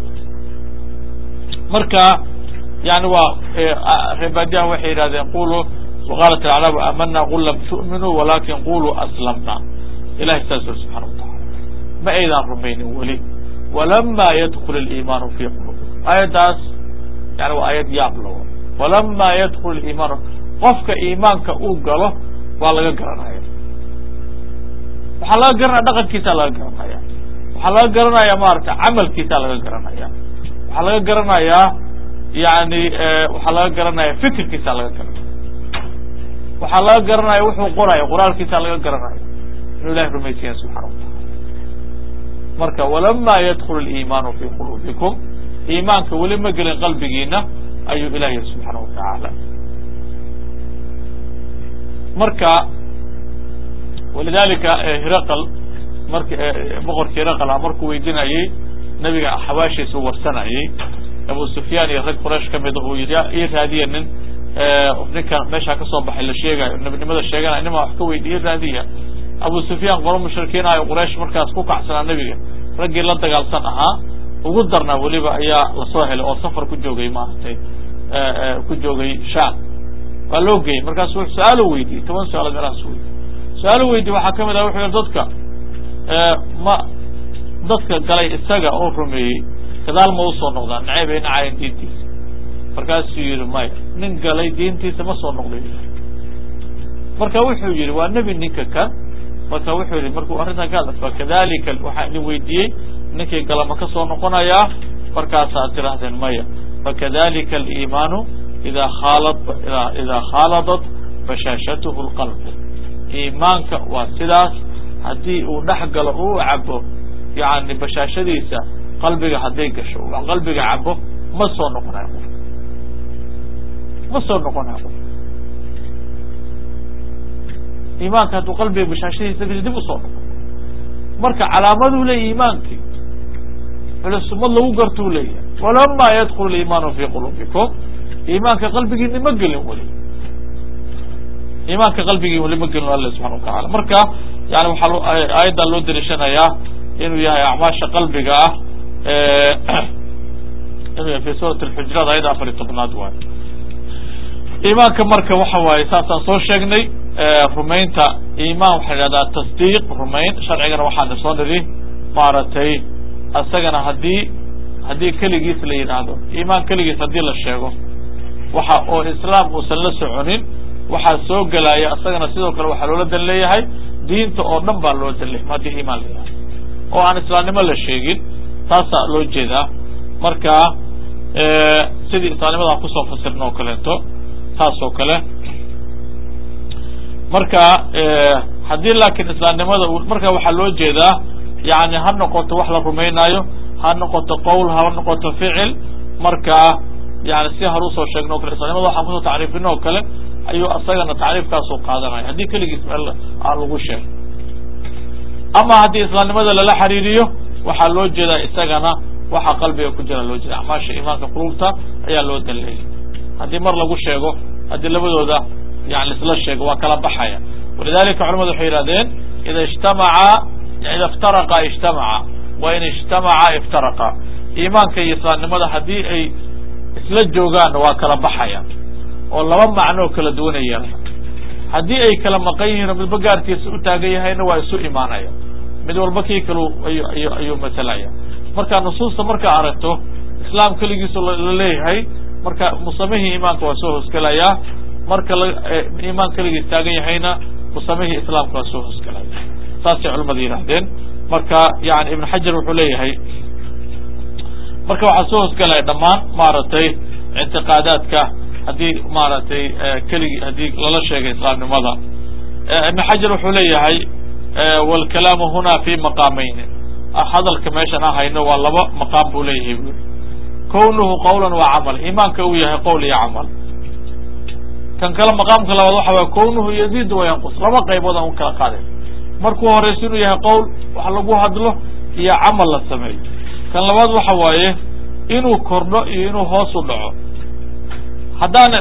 marka yani waa reebaadiyaha waxay yidhahdeen quluu waqaalat alacraabu aamana qul lam tu'minuu walakin quluu aslamna ilahay saas uri subxana watacala ma aydaan rumaynin weli walama yadkul aliimaanu fi qulubikum aayaddaas yani waa aayad yaab lawo walama yadkul iimaanu qofka iimaanka uu galo waa laga garanaya waxaa laga garanaya dhaqankiisa laga garanaya waxaa laga garanaya maarata camalkiisa laga garanaya waxaa laga garanayaa yani waxaa laga garanaya fikirkiisa laga garanaya waxaa laga garanaya wuxuu qoraya qoraalkiisa laga garanaya inuu ilahay rumaysiya subxana watacala marka walama yadkul اliimaanu fi quluubikum iimaanka weli ma gelin qalbigiina ayuu ilah yihi subxaana watacaala marka walidalika hiraql mark boqorkii hiraql a markuu weydinayey nabiga xawaashiisa warsanayey abu sufyaan iyo rag quraysh kamida uu yidhi ii raadiya nin ninkan meeshaa kasoo baxay la sheegayo nebinimada sheeganaya nima wax ka weydi ii raadiya abu sufyaan qolo mushrikiin ahayo quraysh markaas ku kacsanaa nebiga raggii la dagaalsan ahaa ugu darnaa weliba ayaa lasoo helay oo safar ku joogay maaragtay ku joogay sham waa loo geeyey markaasu su-aalo weydiiyey toban su-aalood meelahaas weydiy su-aalo weydiye waxaa kamid ah wuxuu yihi dadka ma dadka galay isaga oo rumeeyey gadaal ma usoo noqdaan nacayb ay nacayan diintiisa markaasuu yihi maya nin galay diintiisa ma soo noqday marka wuxuu yihi waa nebi ninka kan marka wuxuu yihi markuu arrintan ka hadla fakadalika waxaa idin weydiiyey ninkii gala ma ka soo noqonayaa markaasaad tirahdeen maya fakadalika aliimaanu idaa khaalad idaa khaaladat bashaashatuhu lqalbu iimaanka waa sidaas haddii uu dhex galo uu cabo yani bashaashadiisa qalbiga hadday gasho qalbiga cabo ma soo noqonayo qof ma soo noqonayo qof iimaanka hadduu qalbiga bashaashadiisa gasho dib usoo noqo marka calaamaduu leeyahy iimaankii culusumad lagu gartuu leeyahay walama yadkul iimaanu fi quluubikum iimaanka qalbigiina ma gelin weli iimaanka qalbigii weli ma gelin alla subxana watacala marka yani waxaa aayaddan loo dariishanayaa inuu yahay acmaasha qalbiga ah inuu yahay fi suurat alxujuraat ayadda afar iyo tobnaad waayo iimaanka marka waxa waaye saasaan soo sheegnay rumaynta iimaan waxaa idhahdaa tasdiiq rumayn sharcigana waxaana soo niri maaragtay isagana haddii haddii keligiis la yidhaahdo iimaan keligiis haddii la sheego waxa oo islaam uusan la soconin waxaa soo gelaya isagana sidoo kale waxaa loola dan leeyahay diinta oo dhan baa loo dan leeyahay haddii iimaan la yidhahdo oo aan islaamnimo la sheegin taasaa loo jeedaa marka sidii islaamnimada aan kusoo fasirna oo kaleeto taas oo kale marka haddii laakiin islaamnimada marka waxaa loo jeedaa yani ha noqoto wax la rumaynaayo ha noqoto qowl ha noqoto ficil marka yani si hore usoo sheegno o kale islamnimada waxaan kusoo tacriifino oo kale ayuu isagana tacriifkaasuu qaadanaya haddii keligiis meel aan lagu sheego ama haddii islaamnimada lala xiriiriyo waxaa loo jeedaa isagana waxa qalbiga ku jira loo jeeda acmaasha iimaanka qulubta ayaa loo danleeyay haddii mar lagu sheego haddii labadooda yani isla sheego waa kala baxaya walidalika culamadu waxay yihahdeen ida ijtamaca ida iftaraqa ijtamaca wa in ijtamaca iftaraqa iimaanka iyo islaamnimada haddii ay isla joogaanna waa kala baxaya oo laba macnoo kala duwanay yeelana haddii ay kala maqan yihiin oo midba gaarkiisa u taagan yahayna waa isu imaanaya mid walba kii kalu ayu ayu ayuu masalaya marka nusuusta markaa aragto islaam keligiisu la leeyahay marka musamihii iimaanka waa soo hoosgelayaa marka iimaan keligiis taagan yahayna musamihii islaamka waa soo hoosgelaya saasay culamada yidhahdeen marka yani ibn xajar wuxuu leeyahay marka waxaa soo hoosgelaya dhammaan maaragtay ictiqaadaadka haddii maaragtay keligi haddii lala sheegay islaamnimada ibn xajar wuxuu leeyahay wاlkalaamu huna fi maqaamayn hadalka meeshan aan hayno waa laba maqaam buu leeyahay bu kownuhu qawla wa camal iimaanka uu yahay qowl iyo camal kan kale maqaamka labaad waxa waye kownuhu yaziid wayanqus laba qaybood aan u kala qaaday markuu horeysa inuu yahay qowl wax lagu hadlo iyo camal la sameeyo kan labaad waxa waaye inuu kordho iyo inuu hoos u dhaco haddaan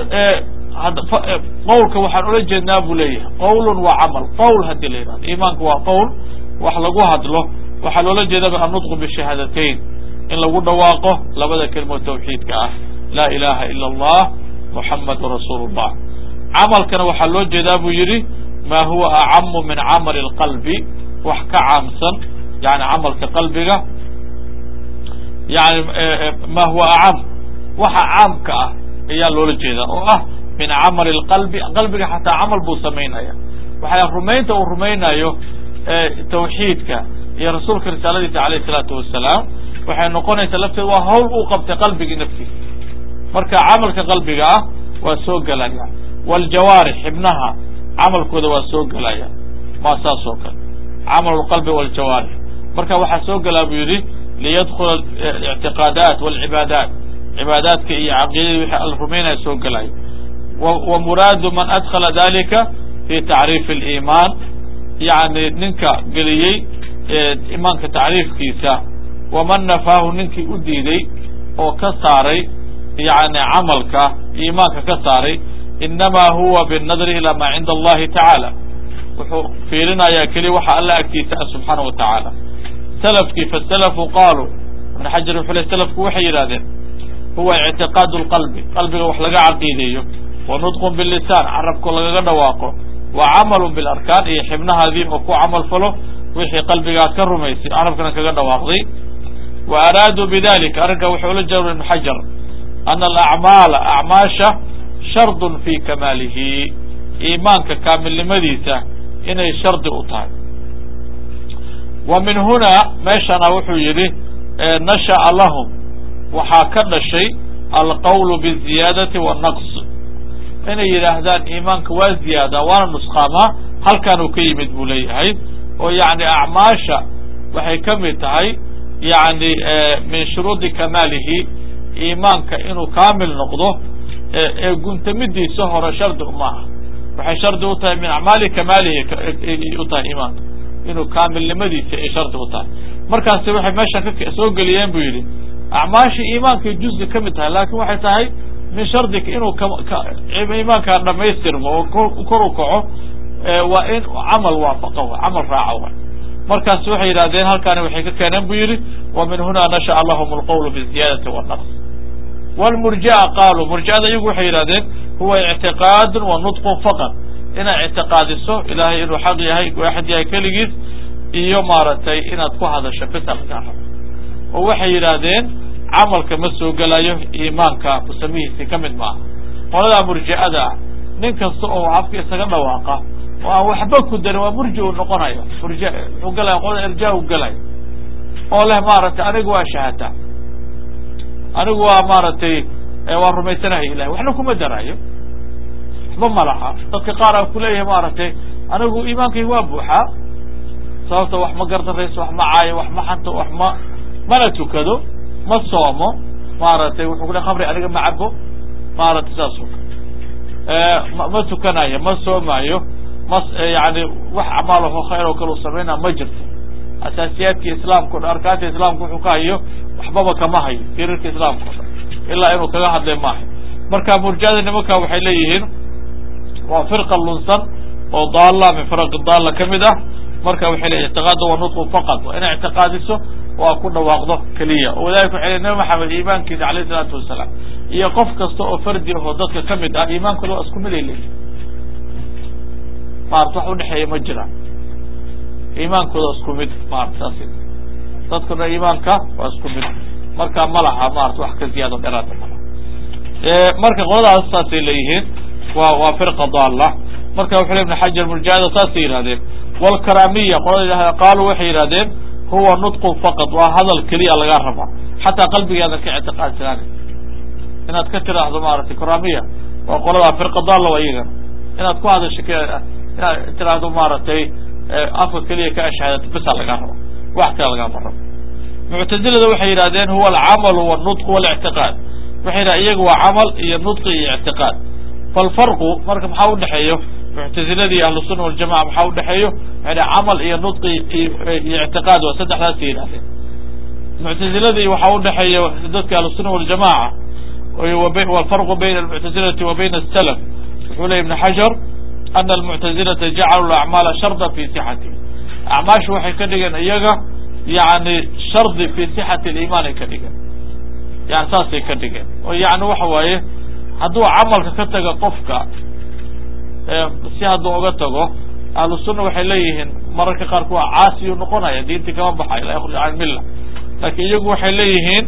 qowlka waxaan ula jeednaa buu leeyahay qowlun waa camal qowl haddii la yidhahdo iimaanka waa qowl wax lagu hadlo waxaa loola jeedaba annutqu bishahaadateyn in lagu dhawaaqo labada kelimo tawxiidka ah laa ilaha ila allah muxamadu rasuulu llah camalkana waxaa loo jeedaa buu yidhi ma huwa acamu min camali lqalbi wax ka caamsan yani camalka qalbiga yani ma huwa acam waxa caamka ah ayaa loola jeedaa oo ah min camali lqalbi qalbiga xataa camal buu samaynaya waxaa rumaynta uu rumaynayo tawxiidka iyo rasuulka risaaladiisa alayh isalaatu wasalaam waxay noqonaysaa lafteed waa hawl uu qabtay qalbigii naftiisa marka camalka qalbiga ah waa soo gelaya wljawaarix xibnaha camalkooda waa soo gelaya waa saas oo kale camal lqalbi wljawaarix marka waxaa soo gelaa buu yidhi liyadkula ictiqaadaat walcibaadaat cibaadaadka iyo caqiidadii wixii alla rumaynaya soo gelayo wa muraadu man adkhala dalika fi tacriifi aliimaan yani ninka geliyey imaanka tacriifkiisa waman nafaahu ninkii u diiday oo ka saaray yani camalka iimaanka ka saaray inamaa huwa binnadri ilaa maa cinda allahi tacaala wuxuu fiirinayaa keliya waxa alla agtiisa ah subxaana wa tacaala salafkii fasalafu qaaluu ibn xajar wuxuu le salafku waxay yidhahdeen huwa ictiqaadu lqalbi qalbiga wax laga caqiideeyo wa nudqun bilisaan carabko lagaga dhawaaqo wa camalun bilarkaan iyo xibnahaadii oo ku camal falo wixii qalbigaad ka rumaysay carabkana kaga dhawaaqday wa araaduu bidalika arrinkaa wuxuu ula jeeda ibn xajar ana alacmaala acmaasha shardun fi kamaalihi iimaanka kaamilnimadiisa inay shardi u tahay wa min hunaa meeshana wuxuu yidhi nasha'a lahum waxaa ka dhashay alqawlu biziyaadati wannaqs inay yidhaahdaan iimaanka waa ziyaada waana nusqaamaa halkaanuu ka yimid buu leeyahay oo yani acmaasha waxay ka mid tahay yani min shuruudi kamaalihi iimaanka inuu kaamil noqdo ee guntamidiisa hore shardi uma ah waxay shardi u tahay min acmaali kamaalihi u tahay iimaanka inuu kaamilnimadiisa ay shardi u tahay markaasi waxay meeshan soo geliyeen buu yidhi acmaasha iimaankay juzi ka mid tahay laakin waxay tahay min shardika inuu iimaankaa dhamaystirmo oo kor u kaco waa in camal waafaqa wa camal raaca wa markaas waxay yidhahdeen halkaani waxay ka keeneen buu yidhi wa min hunaa nasha'a lahum alqawlu biziyaadati wannaqs wlmurji'a qaaluu murji'ada iyagu waxay yidhahdeen huwa ictiqaadun wa nudqun faqad inaad ictiqaadiso ilaahay inuu xaq yahay waaxid yahay keligiis iyo maaragtay inaad ku hadasho bisa lagaa rabo oo waxay yidhaahdeen camalka ma soo gelayo iimaanka musamihiisi ka mid maaha qoladaa murji'ada ah nin kasta oo afka isaga dhawaaqa oo aan waxba ku darin waa murji uu noqonayo murji wuxuu gelaya qolada irjaa u gelayo oo leh maaragtay anigu waa shahata anigu waa maaragtay waa rumaysanahay ilahay waxna kuma daraayo waxba ma laha dadka qaar aan kuleeyahay maaragtay anigu iimaankayga waa buuxaa sababta wax ma gardarayso wax ma caayo wax ma xanto wax ma mana tukado ma soomo maaragtay wuxuu kule khamri aniga ma cabo maaragtay saas o ma ma tukanayo ma soomaayo ma yani wax acmaalaho khayr oo kale u samaynaa ma jirto asaasiyaadka islaamka o dhan arkaanta islaamka wuxuu ka hayo waxbaba kama hayo firarka islaamka o dhan ilaa inuu kaga hadlay maaha marka murjada nimanka waxay leeyihiin waa firqa lunsan oo daalla min firaqi daalla ka mid ah marka waxay leeyihin ictiqaadu wa nudqu faqad waa inay ictiqaadiso waa ku dhawaaqdo keliya oo wadalika waxay leeyihin nabi maxamed iimaankiisa alayh isalaatu wasalaam iyo qof kasta oo fardi ahoo dadka ka mid ah iimaankooda waa isku mid ay leeyihin maarata wax udhexeeya ma jiraan iimaankooda isku mid maarata saas dadkuna iimaanka waa isku mid marka ma laha maarata wax ka ziyaado dheeraada malaha marka qoladaas saasay leeyihiin wa waa firqa daalla marka wuxu le ibn xajar murjahada saasay yidhahdeen wlkaramiya qolada yidhahda qaaluu waxay yidhahdeen huwa nudqun faqad waa hadal keliya lagaa rabaa xataa qalbigaadan ka ictiqaadsanaani inaad ka tiraahdo maaragtay karamiya waa qoladaa firqa daalla waa iyagana inaad ku hadasho inaad tiraahdo maaragtay afka keliya ka ashhaadato bisaa lagaa raba wax kale lagaama rabo muctazilada waxay yidhahdeen huwa alcamalu walnudqu walictiqaad waxay yidhaha iyaga waa camal iyo nudqi iyo ictiqaad falfarqu marka maxaa udhexeeyo muctaziladii ahlusuna waljamaca maxaa udhexeeyo waxay dhaha camal iyo nudqi iyo ictiqaad waa saddexdaasay yidhahdeen muctaziladii waxaa udhexeeya dadka ahlusuna waljamaca walfarqu bayna almuctazilati wa bayna asalaf wuxuu ley ibn xajar ana almuctazilata jacaluu acmaala sharda fi sixati acmaashu waxay ka dhigeen iyaga yani shardi fi sixati aliimaan ay ka dhigeen yani saasay ka dhigeen oo yani waxa waaye hadduu camalka ka taga qofka si hadduu uga tago ahlu sunna waxay leeyihiin mararka qaarku waa caasiyuu noqonaya diintii kama baxayo laa yakhruj can milla laakiin iyagu waxay leeyihiin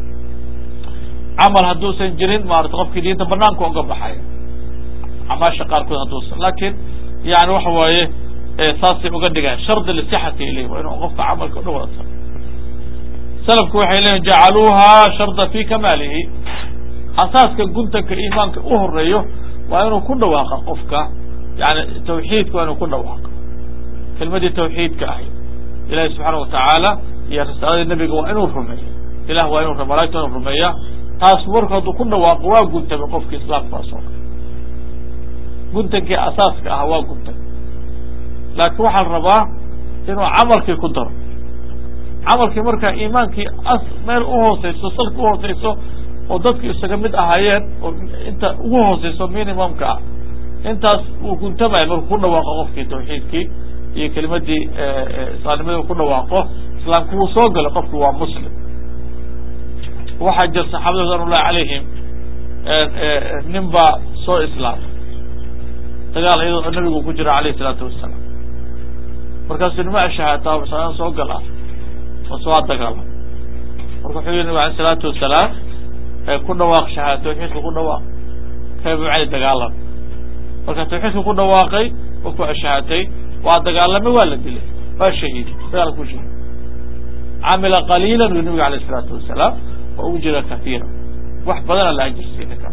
camal hadduusan jirin maarata qofkii diinta banaanka uga baxaya camaasha qaarkood hadduusan laakiin yani waxa waaye saasay uga dhigaan shardi lisixati ilay waa inuu qofka camalka udhan wada tago salafku waxay leeyihin jacaluuha sharda fi kamaalihi asaaska guntanka iimaanka u horeeyo waa inuu ku dhawaaqa qofka yani tawxiidka waa inuu ku dhawaaqa kelmadii tawxiidka ahayd ilahi subxaana watacaala iyo risaaladii nebiga waa inuu rumeeyo ilah waa inu malaigta inu rumeeya taas marku hadduu ku dhawaaqo waa guntamay qofkii islaamkaas oo kale guntankii asaaska ah waa guntay laakiin waxaa la rabaa inuu camalkii ku daro camalkii markaa iimaankii as meel uhooseyso salka uhooseyso oo dadku isaga mid ahaayeen oo inta ugu hooseyso minimumka ah intaas wuu guntamaya markuu ku dhawaaqo qofkii tawxiidkii iyo kelimadii islaamnimadii ku dhawaaqo islaamku wuu soo galay qofku waa muslim waxaa jir saxaabada ridwan ullahi calayhim nin baa soo islaamay dagaal iyadoo nabigu ku jira alayh isalaatu wasalaam markaasuu nima ashahaataa masalan soo gal ah mase waa dagaala marka wuxuu yihi nabig alay isalaatu wasalaam ku dhawaaq shahaad tawxiidka ku dhawaaq kaybu cali dagaalam marka tawxiidka ku dhawaaqay wa ku ashahatay waa dagaalamay waa la dilay waa shahiiday dagaal ku shahiid camila qaliilan uu nabiga alayh isalaatu wasalaam wa ujira kaiira wax badana la ajirsiina ka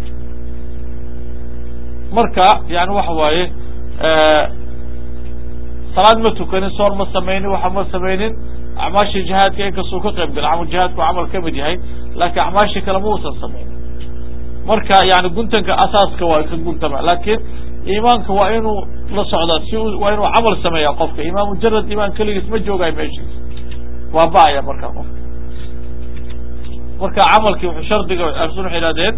marka yani waxa waaye salaad ma tukanin soon ma samaynin waxa ma samaynin acmaashii jihaadka inkastuu ka qayb galay camal jihaadku camal ka mid yahay laakiin acmaashii kale ma uusan samaynin marka yani guntanka asaaska waa ka guntama laakiin iimaanka waa inuu la socdaa si waa inuu camal sameeya qofka imaan mujarad imaan keligiis ma joogayo meeshiis waa ba'aya markaa qofka marka camalkii wuxuu shardiga arsun waxay ihahdeen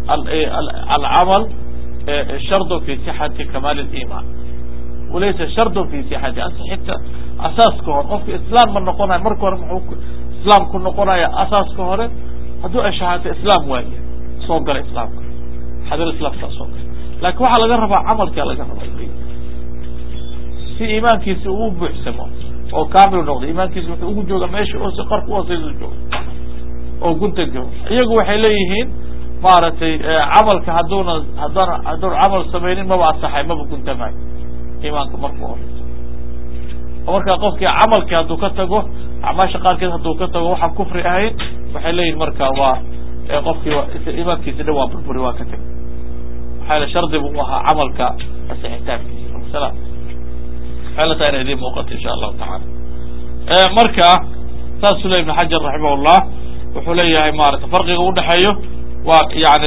alcamal shardu fi sixati kamaal اliman walaysa shardu fi sixati ansixinta asaaska hore qofka islaam ma noqonayo marka hore muxuu islaamku noqonaya asaaska hore hadduu ashahaato islaam waaye soo gala islaamka xadar islaamkaa soo gala laakin waxaa laga rabaa camalkaa laga rabaa si iimaankiisi uu buuxsamo oo kamil noqdo iimaankiisi wuxuu ugu jooga meesha oose qarka uhooseysa jooga oo guntanka iyagu waxay leeyihiin maaragtay camalka hadduuna haddana hadduuna camal samaynin maba asaxay maba guntamayo iimaanka markuu horeyso oo markaa qofkii camalkii hadduu ka tago acmaasha qaarkeed hadduu ka tago waxaan kufri ahayn waxay leeyihin marka waa qofkii iimaankiisi dhan waa burburi waa ka tegay maxaa yale shardi bu u ahaa camalka asixitaankiisa salaam waxay la tahay ina idiin muuqato insha allahu tacaala marka saasuu ley ibn xajar raximah llah wuxuu leeyahay maarata farqiga udhexeeyo waa yani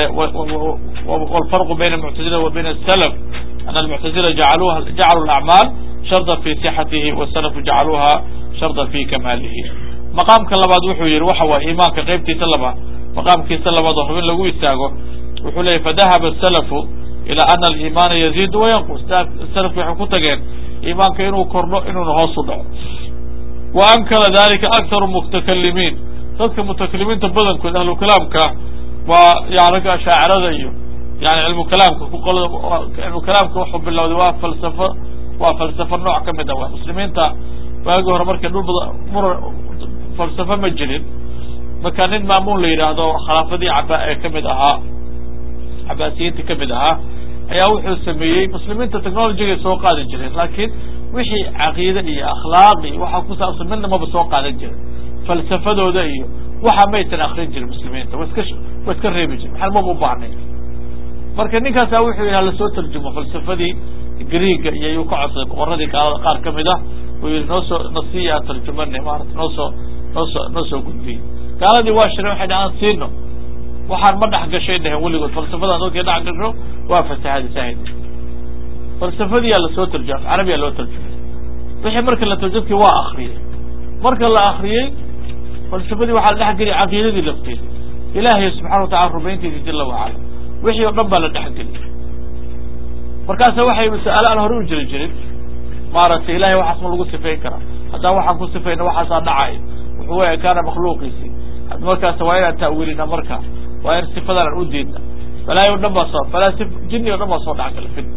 wlfarqu bayna almuctazila wa bayna asalaf ana almuctazila jacaluha jacaluu alacmaal sharda fi sixatihi wasalafu jacaluuha sharda fi kamaalihi maqaamka labaad wuxuu yihi waxa waay iimaanka qeybtiisa laba maqaamkiisa labaad oo hubin lagu istaago wuxuu leeyay fadahaba asalafu ila ana aliimaana yaziidu wayanqus salafki waxay ku tageen iimaanka inuu kordho inuuna hoos u dhaco wa ankara dalika akharu mutakalimiin dadka mutakalimiinta badankood ahlu kalaamka waa yani ragga ashaacirada iyo yani cilmu kalaamka kuqolada cilmu kalaamka wuxuu bilowday waa falsafo waa falsafo nooc ka mid ah waa muslimiinta waagi hore markay dhul bada mura falsafo ma jirin marka nin maamuun la yidhaahdo khilaafadii caba ee kamid ahaa cabaasiyiinta kamid ahaa ayaa wuxuu sameeyey muslimiinta technologygay soo qaadi jireen laakiin wixii caqiide iyo akhlaaq iyo waxa ku saabsan midna maba soo qaadan jirin falsafadooda iyo waxa maysan akrin jirin muslimiinta wa iska wa iska reebi jirin maxaa maba u baahnayn marka ninkaasa wuxuu yidhi lasoo tarjumo falsafadii greega iyo yuu ka codsaday boqoradii gaalada qaar kamid ah uu yihi noo soo nasiya tarjumane maarata noo soo noo soo noo soo gudbiyey gaaladii waa shireen waxay dhahaan siino waxaan ma dhex gashay dheheen weligood falsafadan dadkay dhex gasho waa fasahadi saahid falsafadiyaa lasoo tarjuma af carabiyaa loo tarjumay wixii marka la tarjumkii waa akriyey marka la akriyey falsafadii waxaa la dhexgeliy caqiidadii lafteeda ilaahay subxana watacala rumayntiisa jala wacala wixii o dhan baa la dhexgeliy markaasa waxay masa'ale aan hore u jiri jirin maaragtay ilahay waxaas ma lagu sifayn karaa haddaan waxaan ku sifayna waxaasaa dhacay wuxuu way ekaana makhluuqiisii markaas waa inaan ta'wiilina marka waa in sifadan aan u diidna balaayo o dhan baa soo falaasi jini o dhan baa soo dhac kala fid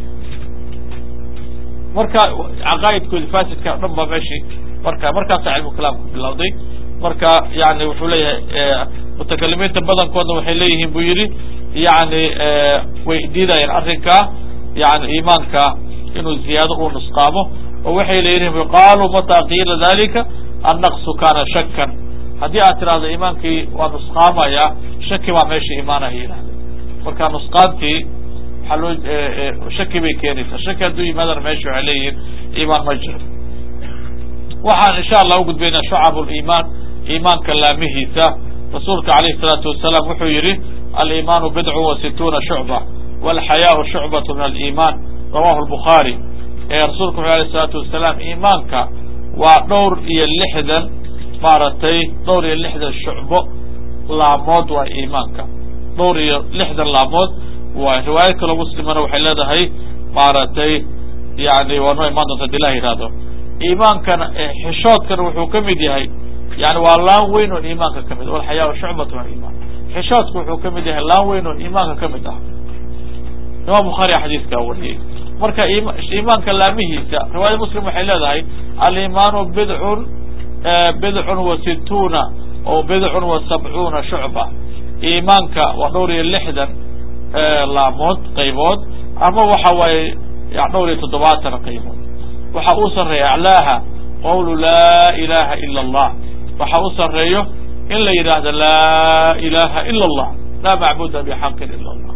marka caqaa'idkoodi fasidka o dhan baa meeshii marka markaasaa cilmu kalaamku bilowday marka yani wuxuu leeyahay mutakalimiinta badankoodna waxay leeyihiin buu yidhi yani way diidayeen arrinkaa yani iimaanka inuu ziyaado uu nusqaamo oo waxay leeyihiin qaaluu mataa qiila dalika annaqsu kana shakan haddii aad tidhahdo iimaankii waa nusqaamaya shaki baa meesha imaanaya yidhahda marka nusqaantii waxaa loo shaki bay keenaysaa shaki hadduu yimaadana meesha waxay leeyihiin iimaan ma jiro waxaan insha allah ugudbaynaa shucab liimaan iimaanka laamihiisa rasuulka alayh الsalaatu wasalaam wuxuu yihi aliimaanu bidcu wa situuna shucba walxayaau shucbatu min aliimaan rawahu lbukhaari rasuulku wuxu alayh الsalaatu wasalaam iimaanka waa dhowr iyo lixdan maaragtay dhowr iyo lixdan shucbo laamood waa iimaanka dhowr iyo lixdan laamood waay riwaayad kaloo muslimana waxay leedahay maaragtay yani waa noo imaan doonta adi ilah yihahdo iimaankana xishoodkana wuxuu ka mid yahay yani waa laan weyn oo iimaanka ka mid walxayaa shucbatu min aliimaan xishoodku wuxuu ka mid yahay laan weyn oo iimaanka ka mid ah imaam bukhaari xadiiskaa wariyey marka iimaanka laamihiisa riwaayad muslim waxay leedahay aliimaanu bidcun bidcun wa situuna o bidcun wa sabcuuna shucba iimaanka waa dhowr iyo lixdan laamood qaybood ama waxa waaye dhowr iyo toddobaatan qaybood waxa uu sareeya aclaaha qawlu laa ilaha ila allah waxa u sareeyo in la yidhaahdo laa ilaha ila allah laa macbuda bxaqin ila allah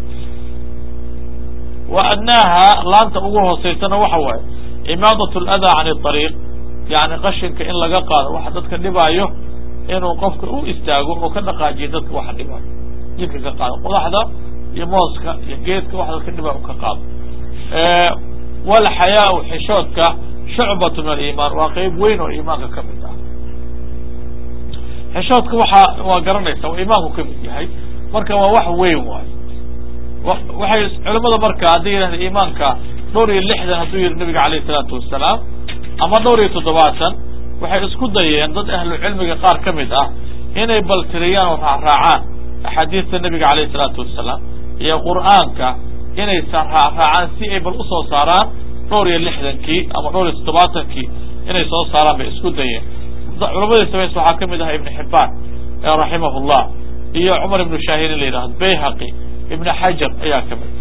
wa adnaaha laanta ugu hooseysana waxa waaye imaadat ladaa can ariiq yani qashinka in laga qaado waxa dadka dhibaayo inuu qofka u istaago oo ka dhaqaajiyo dadka waxa dhibaayo jidka ka qaado qodaxda iyo mooska iyo geedka wax dadka dhibaayo ka qaado walxayaau xishoodka shucbatu min aliimaan waa qeyb weyn oo iimaanka ka mid ah xishoodka waxa waa garanaysa waa iimaanku ka mid yahay marka waa wax weyn waayo waxay culamada marka hadday yidhahda iimaanka dhowr iyo lixdan hadduu yihi nabiga alayh isalaatu wasalaam ama dhowr iyo toddobaatan waxay isku dayeen dad ahlu cilmiga qaar ka mid ah inay baltiriyaan oo raacraacaan axaadiista nabiga alayh isalaatu wasalaam iyo qur'aanka inay raacraacaan si ay bal usoo saaraan dhowr iyo lixdankii ama dhowr iyo toddobaatankii inay soo saaraan bay isku dayeen culamadii samays waxaa ka mid ahaa ibn xibaan raximah llah iyo cumar ibnu shaahin in la yidhahdo bayhaqi ibn xajar ayaa ka mid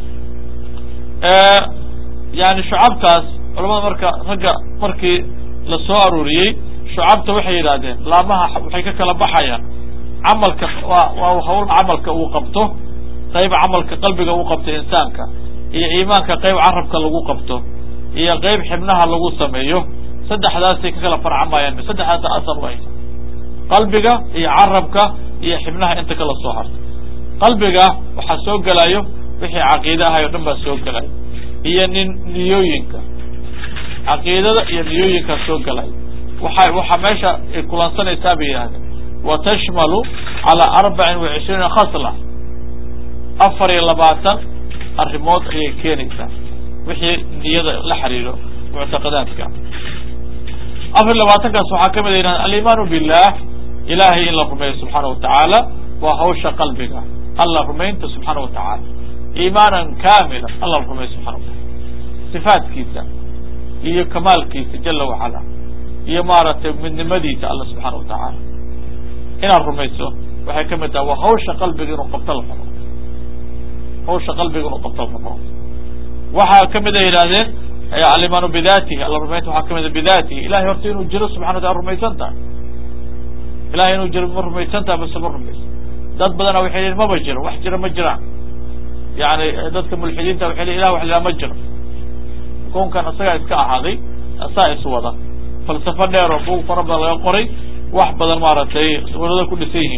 yani shucabtaas culamada marka ragga markii la soo aruuriyey shucabta waxay yidhahdeen laamaha waxay ka kala baxayaan camalka waa waa hawl camalka uu qabto qayb camalka qalbiga uu qabto insaanka iyo iimaanka qayb carabka lagu qabto iyo qayb xibnaha lagu sameeyo saddexdaasay ka kala farcamayaan saddexdaasa asal u haysa qalbiga iyo carabka iyo xibnaha inta kala soo harta qalbiga waxaa soo gelayo wixii caqiide ahay o dhan baa soo gelayo iyo nin niyooyinka caqiidada iyo niyooyinkaa soo gelayo waxa waxaa meesha ay kulansanaysaa bay yidhahdeen wa tashmalu calaa arbacin wa cishriina khasla afar iyo labaatan arrimood ayay keenaysaa wixii niyada la xiriiro muctaqadaadka afar iyo labaatankaas waxaa ka mid a yidhahden alimaanu billah ilahay in la rumeeyo subxaana watacaala waa hawsha qalbiga alla rumaynta subxaana watacaala iimaanan kamila alla rumeeyo subxana watacala sifaatkiisa iyo kamaalkiisa jala wacala iyo maaragtay midnimadiisa alla subxaana watacaala inaad rumayso waxay ka mid tahay waa hawsha qalbiga inuu qabto la rabo hawsha qalbiga inuu qabto la rabo waxaa ka mid a yidhahdeen alimaanu bidatihi alla rumaynta waxaa kamid a bidatihi ilahay horta inuu jiro subxana watala rumaysan tahay ilahay inuu jiro ma rumaysan tahay mase ma rumaysan dad badana waxay lehin maba jiro wax jira ma jiraan yani dadka mulxidiinta waxay lehin ilah wax lihaa ma jiro koonkan isagaa iska ahaaday asaa is wada falsafo dheer oo buug fara badan laga qoray wax badan maaragtay walada ku dhisan yihiin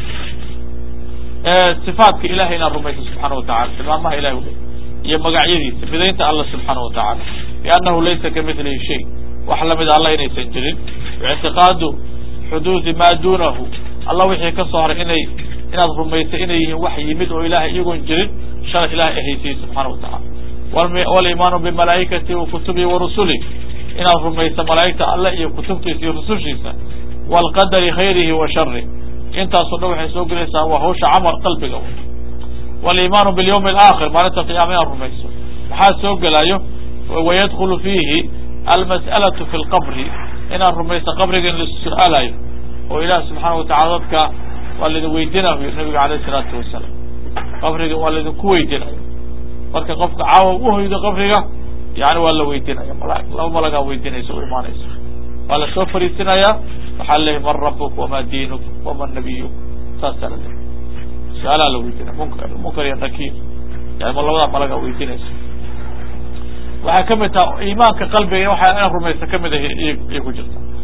sifaatka ilahay inaad rumayso subxaana watacala tilmaamaha ilahay u iyo magacyadiisa midaynta alla subxaana watacaala liannahu laysa kamilihi shay wax lamid alla inaysan jirin ictiqaadu xuduudi maa duunahu alla wixii ka soo haray inay inaad rumayso inay yihiin wax yimid oo ilahay iyagoon jirin shalay ilahay ahaysiyey subxaana watacala walimaanu bimalaa'ikati wa kutubihi wa rusuli inaad rumayso malaa'igta alle iyo kutubtiisa iyo rusushiisa waalqadari khayrihi wa shari intaasoo dhan waxay soo gelaysaa waa hawsha camal qalbiga walimaanu bilyawmi alaakhir maalinta qiyaama inaad rumayso maxaa soo gelayo wayadkulu fiihi almas'alatu fi lqabri inaad rumayso qabriga in laisu su-aalayo oo ilaah subxaana watacala dadka waa laidin weydinayo nabiga alayh isalaatu wasalaam qabriga waa laidinku weydinayo marka qofka caawa uhoydo qabriga yani waa la weydinaya mala laba malagaa weydinaysa u imaanaysa waa lasoo fariisinayaa waxaa leeyahy man rabuk wama diinuk wama nabiyuk saasaa la leeyahy su-aalaa la weydinaya munkar munkar iyo nakiir yani ma labadaa malagaa weydinaysa waxay kamid taha iimaanka qalbiga waxa inaad rumaysa kamid ah iyay ku jirta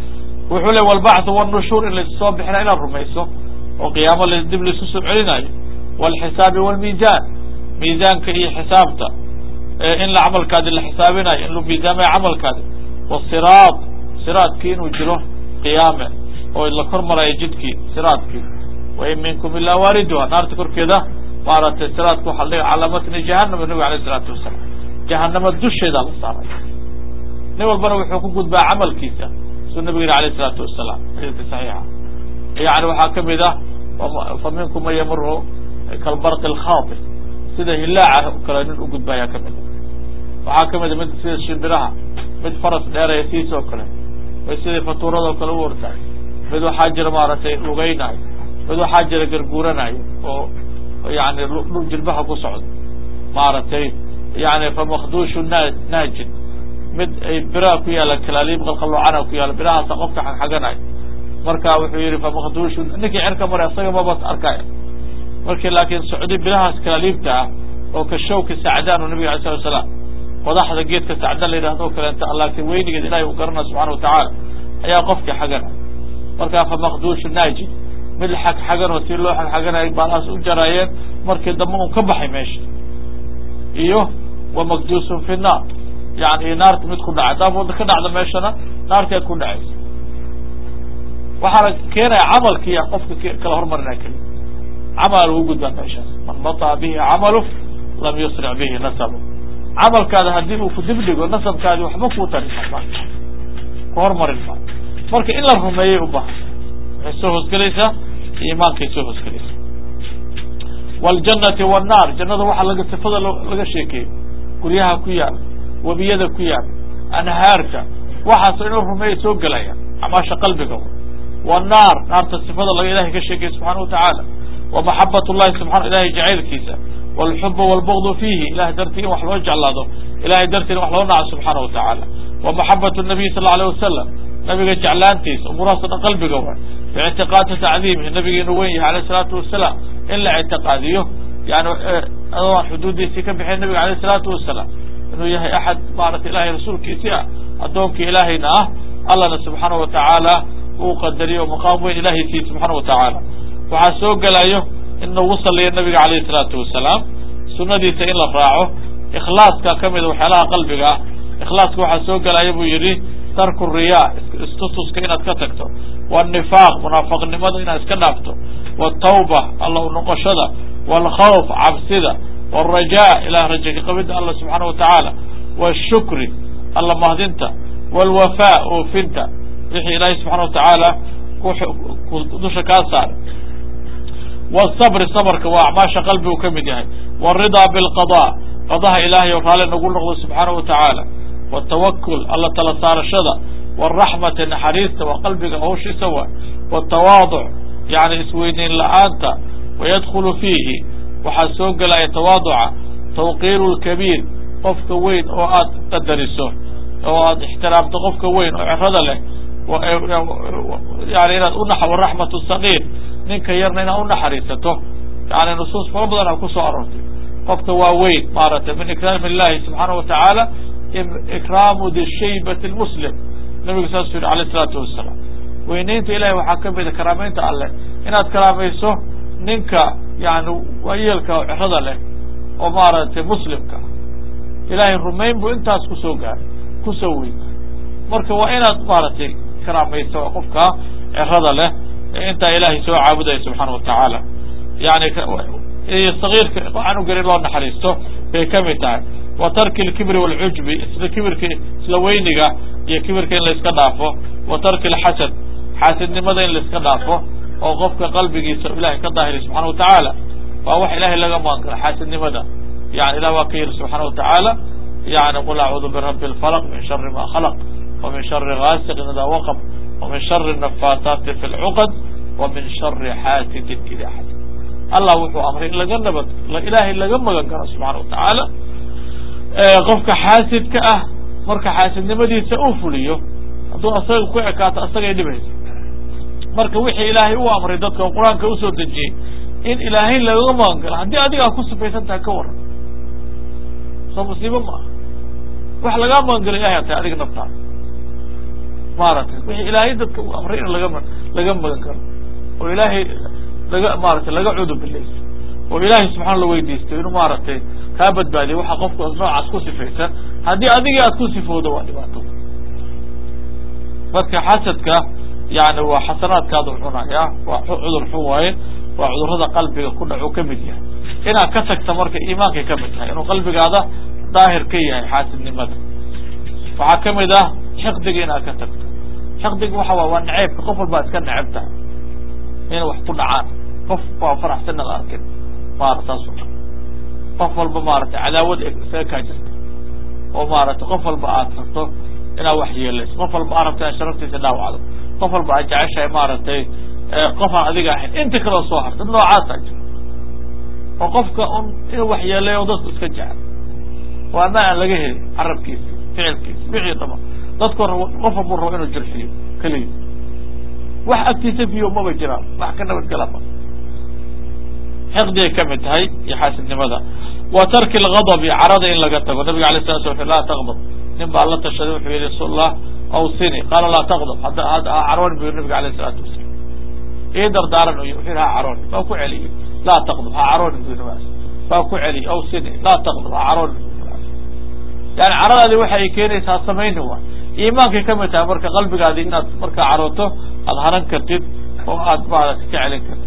wuxuu le walbacthu wاnushuur in laissoo bixina inaad rumayso oo qiyaamo dib laisu soo celinayo wاlxisaabi wاlmiizan miizaanka iyo xisaabta in la camalkaadi la xisaabinayo in la miisaamayo camalkaadi wsiraad siraadkii inuu jiro qiyaame oo la kor marayo jidkii siraadkii wain minkum ilaa waariduha naarta korkeeda maaragtay siraadka waxa la dhiga calaa matni jahanama nabiga alayh isalaatu wasalaam jahanama dusheedaa la saaray nin walbana wuxuu ku gudbaa camalkiisa suu nabiga yihi alayh isalaatu wasalaam xadiidka saxiixa yani waxaa kamid ah fa minkum man yamuru kalbarqi alkhaatif sida hilaaca o kale nin u gudbaayaa kamid a waxaa kamid a mid sida shimbiraha mid faras dheeraya siis oo kale mid sidii fatuuradoo kale u ortaay mid waxaa jira maaragtay lugaynayo mid waxaa jira garguuranayo oo yani dhul jilbaha ku socdo maaragtay yani famakdushu na naajin mid ay biraha ku yaalaan kalaaliib qalqaloocana ku yaala birahaasa qofka xagxaganayo marka wuxuu yihi famakdushu ninkii cerka maray asaga maba arkaya markii laakiin socdi birahaas kalaaliibta ah oo ka shawka sacdaan oo nabiga alay slat slaam qodaxda geedka sacdaan la yidhahdo o kaleenta laakiin weynigeed ilahay uu garanaya subxana watacaala ayaa qofkii xaganay marka famakdushu naajin mid xagxagan oo si loo xagxaganay baalahaas u jaraayeen markii dambe un ka baxay meesha iyo wamakdusun fi naar yani iyo naarta mid ku dhacay haddaa wada ka dhacda meeshana naarteed ku dhacaysa waxaana keenaya camalkiiya qofka kala hormarinaya keli camal lagu gudbaa meeshaas man baطaa bihi camalu lam yusric bihi nasabu camalkaada haddii uu ku dibdhigo nasabkaadi waxba kuu tari ma ku hormarin maayo marka in la rumeeyay u bahan waxay soo hoosgelaysaa iimaankay soo hoosgelaysaa wاljannati wالnaar jannada waxaa laga sifada laga sheekeeyey guryaha ku yaala webiyada ku yaala anhaarka waxaasoo in la rumeeya soo gelaya acmaasha qalbiga wالnaar naarta sifada laga ilahay ka sheekeyey subxana watacaala وmaxabat الlahi subaa ilahay jacaylkiisa wاlxuba wاlbغd fiihi ilahay dartii in wax loo jeclaado ilahay dartii in wax loo naco subxaana watacaala وmaxabat الnabiy sal alيه wasalam nabiga jeclaantiisa umurahaas o dhan qalbiga wa bictiqaadi tacdiimihi nabiga inuu wen yahay alayh الsalaatu wasalaam in la ictiqaadiyo yani adoo aan xuduudiisii ka bixin nabiga alayh الsalaatu wasalaam inuu yahay axad maarata ilahay rasuulkiisii ah addoonkii ilaahayna ah allana subxaana watacaala uu qadariyo maqaam weyn ilahay siiye subxaana watacaala waxaa soo gelayo in lagu saliyo nabiga alayh الsalaatu wasalaam sunadiisa in la raaco ikhlaaska kamida waxyaalaha qalbiga ah ikhlaaska waxaa soo gelaya buu yihi tarku riya istutuska inaad ka tagto wالnifaaq munaafaqnimada inaad iska dhaafto wالtawba alla u noqoshada wاlkhawf cabsida wالraja ilah raja ka qabida alla subxaana watacaala wالshukri alla mahdinta wاlwafa oofinta wixii ilaahay subxana watacaala dusha kaa saaray wالصbr صbrka waa acmaasha qalbigu ka mid yahay wالriضا bاlqضاء qadaha ilahay oo raali nagu noqdo subxaana watacaala wالtawakl alla tala saarashada wالraxmati naxariista waa qalbiga hawshiisa wa wالtawaaduc yani isweyneyn la-aanta wayadkulu fiihi waxaa soo gelaya tawaaduca tawqiir اlkabiir qofka weyn oo aad qadariso oo aad ixtiraamto qofka weyn oo cerada leh yani inaad una waraxmat sagiir ninka yarna inaad unaxariisato yani nusuus fara badan a kusoo aroortay qofka waa weyn maaragtay min ikraam illahi subxaana watacaala ikraamu dishaybat lmuslim nabigu saasuu yihi alayh isalaatu wasalaam weyneynta ilahay waxaa kamida karaameynta alleh inaad karaamayso ninka yani waayeelka oo cerada leh oo maaragtay muslimka ilahay rumayn buu intaas kusoo gaaray kusoo weyn marka waa inaad maaragtay karaamayso qofka cerada leh intaa ilahay soo caabudaya subxaana watacaala yani sagiirka canugan in loo naxariisto bay kamid tahay wa tarki lkibri wاlcujbi isla kibirka isla weyniga iyo kibirka in laiska dhaafo wa tarki lxasad xaasidnimada in laiska dhaafo oo qofka qalbigiisa ilahay ka daahiriy subxana watacaala waa wax ilahay laga magan karo xaasidnimada yani ilah waa ka yihi subxaana watacaala yani qul acuudu birabi اlfalq min shari ma khalq وmin shari gaasiqin ida waqb وmin shari النafaasaati fi اlcuqad وmin shari xaasidin ida xasad allah wuxuu amray in laga nabad ilaahay laga magan galo subxana watacaala qofka xaasidka ah marka xaasidnimadiisa uu fuliyo hadduu asaga ku ekaato asagay dhibaysa marka wixii ilaahay u amray dadka oo qur-aanka usoo dejiyey in ilaahay laga magan galo haddii adigaa ku sifaysan tahay ka waran soo musiibo ma aha wax lagaa magan galo ilahay a tahay adiga naftaada maaragtay wixii ilaahay dadka uu amray in laga laga magan karo oo ilaahay laga maaragtay laga cudubilayso oo ilaahay subxaana la weydiisto inuu maaragtay kaa badbaadiyo waxa qofku noocaas ku sifaysan haddii adigii aad ku sifowdo waa dhibaato marka xasadka yani waa xasanaadkaadu cunaya waa cudur xun waaye waa cudurada qalbiga ku dhacu ka mid yahay inaad ka tagta marka iimaankay ka mid tahay inuu qalbigaada daahir ka yahay xaasidnimada waxaa ka mid ah xiqdiga inaad ka tagto xiqdiga waxa waa waa naceybka qof walbaa iska neceb tahay inay wax ku dhacaan qof baa faraxsan ad arkin maara saas o dhan qof walba maaragtay cadaawad isaga kaa jirta oo maaragtay qof walba aad rabto inaad wax yeelayso qof walba aad rabto inaad sharaftiisa dhaawacdo qof walba aad jeceshahay maaragtay qof aan adiga ahayn inta kaleo soo harta dad noocaasaa jira oo qofka un inuu wax yeelayo dadku iska jecel oo ama aan laga helin carabkiisi ficilkiisi wixii dhama dadku qof walbuu rabo inuu jirxiyo keliya wax agtiisa fiyo maba jiraan wax ka nabadgelama xiqdigay ka mid tahay iyo xaasidnimada wa tarki alghadabi carada in laga tago nabiga alay sala sla laa taqdab nin baa la tashaday wuxuu yihi rasuullah awsini qaala laa taqdab hadda ha carooni bu yiri nabiga alayh isalaatu wasalam ii dardaaran uy wuxuu yihi ha carooni baa ku celiyey laa taqdab ha carooni bu yiri baa ku celiyey awsini laa taqdab ha carooni bu yani caradaadi waxa ay keenaysaa samayni waa iimaankay ka mid tahay marka qalbigaadi inaad markaa carooto aada haran kartid oo aad maarata ka celin kartid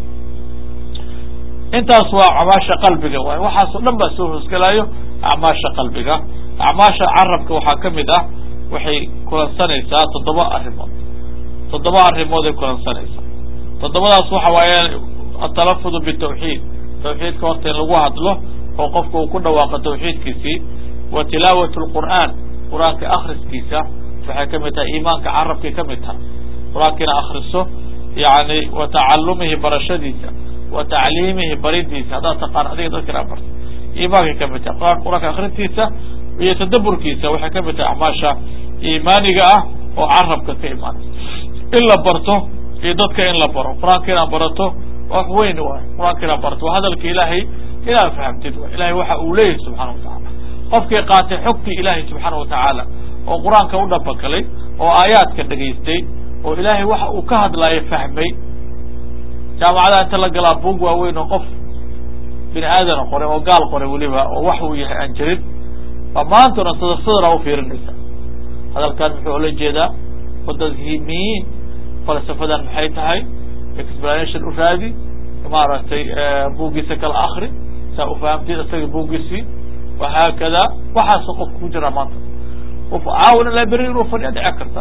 intaas waa acmaasha qalbiga waay waxaasoo dhan baa soo hoosgelaayo acmaasha qalbiga acmaasha carabka waxaa ka mid ah waxay kulansanaysaa toddoba arrimood toddoba arrimood ay kulansanaysaa toddobadaas waxa waaye atalafudu bitawxiid tawxiidka horta in lagu hadlo oo qofka uu ku dhawaaqo tawxiidkiisii wa tilaawat lqur'aan qur-aanka akriskiisa waxay ka mid tahay iimaanka carabkay ka mid tahay qur-aanka ina akriso yani wa tacalumihi barashadiisa wa tacliimihi baridiisa haddaad taqaan adiga dadka inaa barto iimaankay ka mid tahay qur qur-aanka akrintiisa iyo tadaburkiisa waxay ka mid tahay acmaasha iimaaniga ah oo carabka ka imaanaysa in la barto iyo dadka in la baro qur-aanka inaad barato wax weyn waay qur-aanka inaad barato waa hadalka ilaahay inaad fahamtid waay ilahay waxa uu leeyahay subxana wa tacala qofkii qaatay xogtii ilaahay subxaana wa tacaala oo qur-aanka u dhabagalay oo aayaadka dhegaystay oo ilaahay waxa uu ka hadlaayo fahmay jaamacada inta la galaa buug waaweyn oo qof bini aadana qoray oo gaal qoray weliba oo wax uu yahay aan jirin baa maanta o dhan sadar sadara u fiirinaysa hadalkan muxuu ola jeedaa wadadhimiin falsafadan maxay tahay explanation u raadi maaragtay buuggiisa kala akri saa u fahamtid isaga buuggiisii wahaakada waxaasoo qofka ku jiraa maanta caawina library inuu fadhiya dhici karta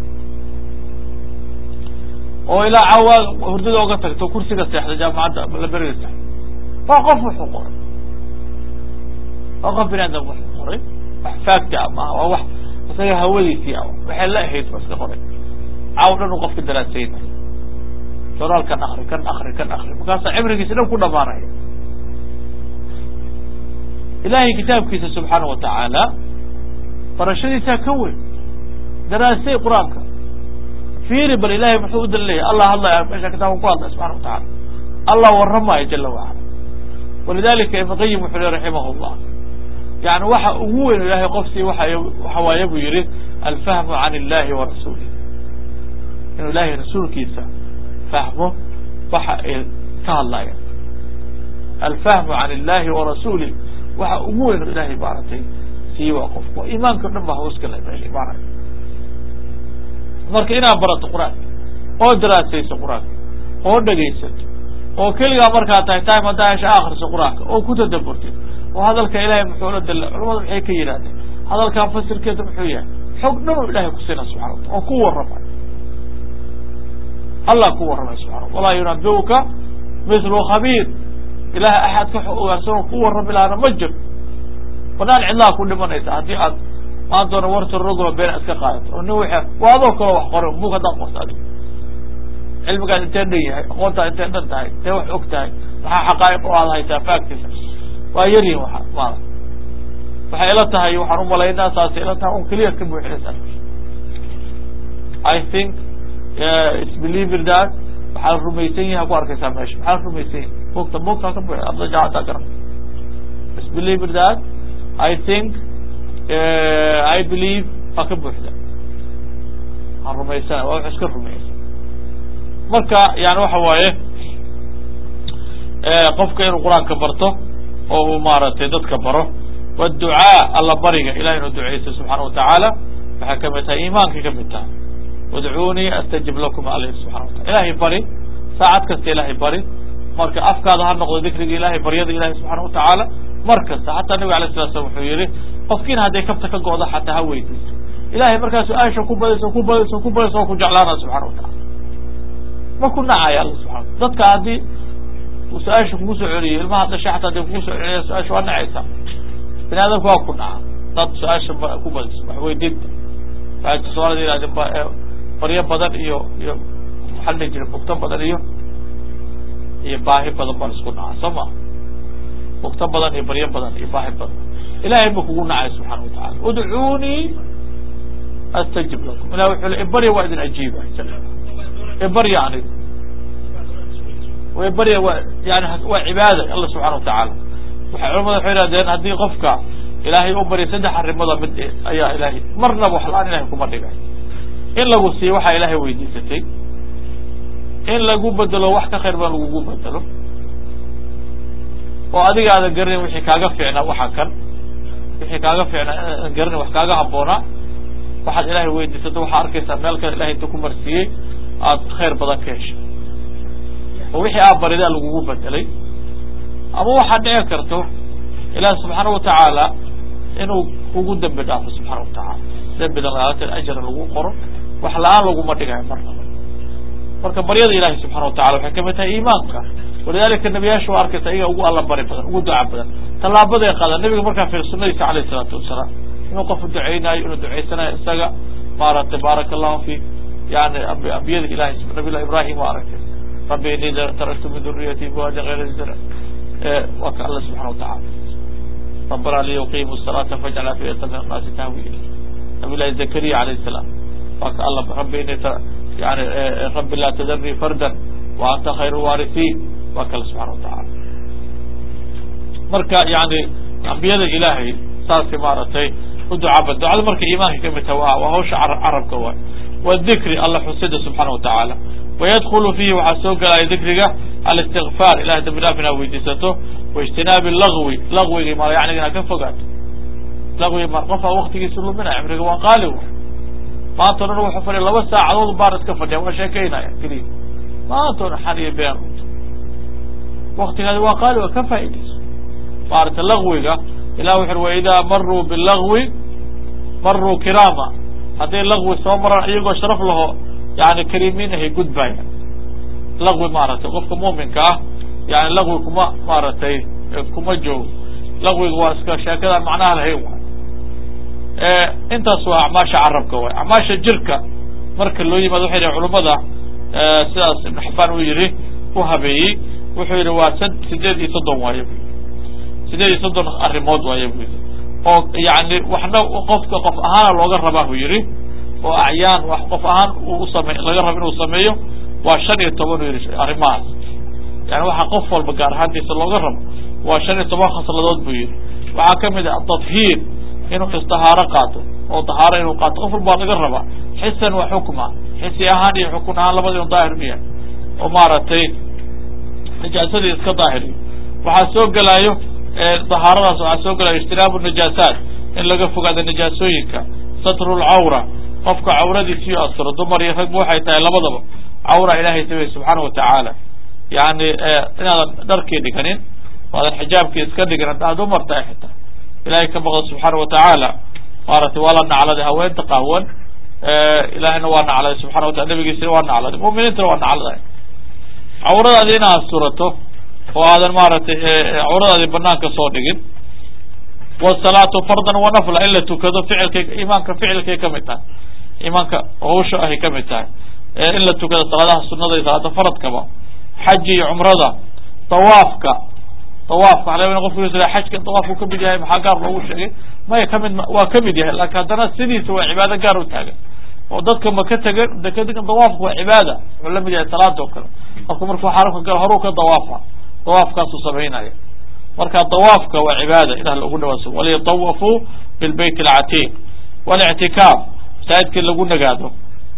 oo ilaa caawa hurdada oga tagto kursiga seexda jaamacadda librariga seexda waa qof wuxuu qoray waa qof bini aadam wuxuu qoray wax faagti a maaha waa wax isaga hawadiisii a waxay la ahayd ba iska qoray caaw dhan uu qofka daraasaynayo joraal kan akri kan akri kan akri markaasaa cimrigiisa dhan ku dhamaanaya ilahay kitaabkiisa subxaana wa tacaala barashadiisaa ka weyn daraasay qur-aanka fiiri bal ilahay muxuu u daliilaya allah hadlaya meesha kitaabka ku hadlaya subxana wa tacala allah warramaayo jala wacala walidalika ibn qayim wuxuu le raximah llah yani waxa ugu weyn ilahay qofsii waa waxa waaye buu yihi alfahmu can illahi wa rasulih inuu ilahay rasuulkiisa fahmo waxa ay ka hadlayaan alfahmu can illahi wa rasulih waxa ugu weyn ilahay maaragtay sii waa qofku iimaanka o dhan ba hooskala imaanay marka inaad barato qur-aanka oo daraasayso qur-aanka oo dhegaysato oo keligaa markaa tahay time haddaa hesha akriso qur-aanka oo ku tadaburtid oo hadalka ilahay muxuu la dala culamada maxay ka yidhahdeen hadalkan fasirkeeda muxuu yahay xog dhan oo ilahay kusiina subxana wa taala oo ku warramay allah ku warramay subxana walaa yunabiuka mithlu khabiir ilahay axad ka ogaansanoo ku warrami lahaana ma jiro banaan cidlaha ku dhimanaysa haddii aad maantoona warta roglo beena iska qaadato oo nin w waa adoo kaloo wax qoray bug haddaan qorto adig cilmigaas intee dhan yahay aqoontaa intee dhan tahay intee wax og tahay maxaa xaqaa'iq oo aad haysaa faagtiisa waa yaryihin waa maala waxay ila tahay waxaan umalaynaa saasay ila tahay un keliya ka buuxinaysa i think its believer that waxaa rumaysan yahay ku arkaysaa meesha maxaa rumaysan yahay bugta bugtaa ka buuxi adla jacataa garan its believer that i think i believe waa ka buuxda waxaan rumaysana waa wax iska rumaysan marka yani waxa waaye qofka inuu qur-aanka barto oo uu maaragtay dadka baro wducaa alla bariga ilahay inuu duceysto subxaana watacaala waxay kamid tahay iimaankay kamid tahay udcuunii astajib lakum aleh subxana watala ilahay bari saacad kasta ilahay bari marka afkaada ha noqdo dikriga ilahay baryada ilahay subxaana watacaala mar kasta xataa nabig alay sala slam wuxuu yihi qofkiina hadday kabta ka go'do xataa ha weydiiso ilahay markaa su-aasha ku badayso ku badayso ku badayso oo ku jeclaana subxana watacala ma ku nacaya alla subxana dadka haddii su-aasha kugu soo celiyo ilmaha dhashay xataa hadii kugu soo celiya su-aasha waa nacaysaa bini aadamka waa ku naca dad su-aasha ku badiso wax weydiinta waxay soomaalida yidhahdeen baryo badan iyo iyo maxaa la dhihi jiray bugto badan iyo iyo baahi badan baan isku naca soo ma bugto badan iyo baryo badan iyo baahi badan ilahay ba kugu nacay subxaana watacala udcuunii astajib lakum ilah wuxuu le ibarya waa idin ajiiba ibarya aniga ibarya waa yani waa cibaada alla subxana watacaala waxay culamada waxay ihahdeen haddii qofka ilaahay u barya saddex arrimooda mid ayaa ilahay marnaba wax la-aan ilahay kuma dhigay in lagu siiyo waxaa ilahay weydiisatay in lagu bedelo wax ka khayr badan lagugu bedelo oo adiga aadan garanin wixii kaaga fiicnaa waxa kan wixii kaaga fiicnaa aadan garanin wax kaaga habboonaa waxaad ilahay weydiisato waxaa arkaysaa meel kale ilahay inta ku marsiiyey aad khayr badan ka heshay oo wixii aa baridaa lagugu bedelay ama waxaad dhici karto ilaahi subxaana watacaala inuu kugu dembi dhaafo subxaana watacaala dembidan lagaalatan ajra lagu qoro wax la-aan laguma dhigayo marnaba marka baryada ilahi subxana watacala waxay kamid tahay iimaanka walidalika nebiyaasha waa arkaysa iyaga ugu alla bari badan ugu duca badan tallaabaday qaadaan nebiga markaa fiir sunadiisa alayh isalaatu wasalaam inuu qofku duceynayo inuu duceysanayo isaga maaragtay baaraka allahu fi yani ambiyada ilahi nabiy llah ibrahim waa aragtay rabbi inii taraktu min duriyati biwaadin gayra zar waa ka alla subxana watacala rabbana liyuqimu الsalata fajcal afiyata min annaasi tahwi ilay nabiy llahi zakariya alayh salaam waa ka alla rabbi ini yani rabbi laa tadarnii fardan wa anta khayru waarisiin waa kale subxana watacala marka yani ambiyada ilaahay saasay maaragtay u ducaba ducada marka iimaanka kamid taha wa waa hawsha carabka waay wadikri alla xusida subxaana watacaala wayadkulu fiihi waxaa soo gelaya dikriga alistikfaar ilahay dambi dhaaf inaad weydiisato waijtinaabi lagwi lagwiga ma yaniga inaad ka fogaato lagwiga ma qofaa waktigiisa luminaya cimriga waa qaali maanta o dhan wuxuu fadhiya laba saacadood baar iska fadhiya waa sheekeynaya keliya maanta o dhan xan iyo been waktigaadi waa qaali waa ka faaidayso maarata lagwiga ilah wuxu waidaa maruu bilagwi maruu kiraama hadday lagwi soo maraan iyagoo sharaf laho yani kariimiin ahay gudbaya lagwi maaragtay qofka muuminka ah yani lagwi kuma maaragtay kuma joogo lagwiga waa iska sheekadaan macnaha lahayn waay intaas waa acmaasha carabka waay acmaasha jirka marka loo yimaado waxay yihi culamada sidaas ibn xabaan uu yihi u habeeyey wuxuu yihi waa sideed iyo soddon waaye bu sideed iyo soddon arrimood waaye bu yidhi oo yani waxna qofka qof ahaana looga rabaa buu yihi oo acyaan wax qof ahaan usame laga rabo inuu sameeyo waa shan iyo toban u yihi arrimahaas yani waxaa qof walba gaar ahaantiisa looga rabo waa shan iyo toban khasladood buu yihi waxaa kamid ah atadhiir inuu istahaaro qaato oo tahaaro inuu qaato qof walbaa laga rabaa xisan wa xukma xisi ahaan iyo xukun ahaan labada inu daahir miya oo maaragtay najaasadii iska daahiriyo waxaa soo gelaayo dahaaradaas waxaa soo gelayo ijtinaabu najaasaat in laga fogaado najaasooyinka satru lcawra qofka cawradiisiyo asturo dumar iyo ragba waxay tahay labadaba cawra ilaahay samey subxaana watacaala yani inaadan dharkii dhiganin waadan xijaabkii iska dhigin haddaa dumar tahay xitaa ilahay ka baqdo subxaana watacaala maaragtay waa la nacladay haweenta qahwan ilahayna waa nacladay subxana watala nabigiisina waa nacladay muminiintana waa nacladay cawradaadi inaad surato oo aadan maaragtay cawradaadi banaanka soo dhigin wasalaatu fardan wa nafla in la tukado ficilkay imaanka ficilkay kamid tahay imaanka hawsha ahay kamid tahay in la tukado salaadaha sunada iyo salaada faradkaba xaji iyo cumrada tawaafka tawaafka waxa laga qofku yusra xajka tawaafku kamid yahay maxaa gaar loogu sheegay maya kamid waa kamid yahay laakin haddana sidiisa waa cibaado gaar u taagan oo dadka ma ka tegan dekadigan tawaafka waa cibaada wuxuu lamid yahay salaada oo kale qofka markuu xarafka galo horuu ka dawaafa dawaafkaasuu samaynaya marka dawaafka waa cibaada ilah lagu dhawaaso waliyatawafuu bilbayt alcatiiq walictikaaf masaajidkii lagu nagaado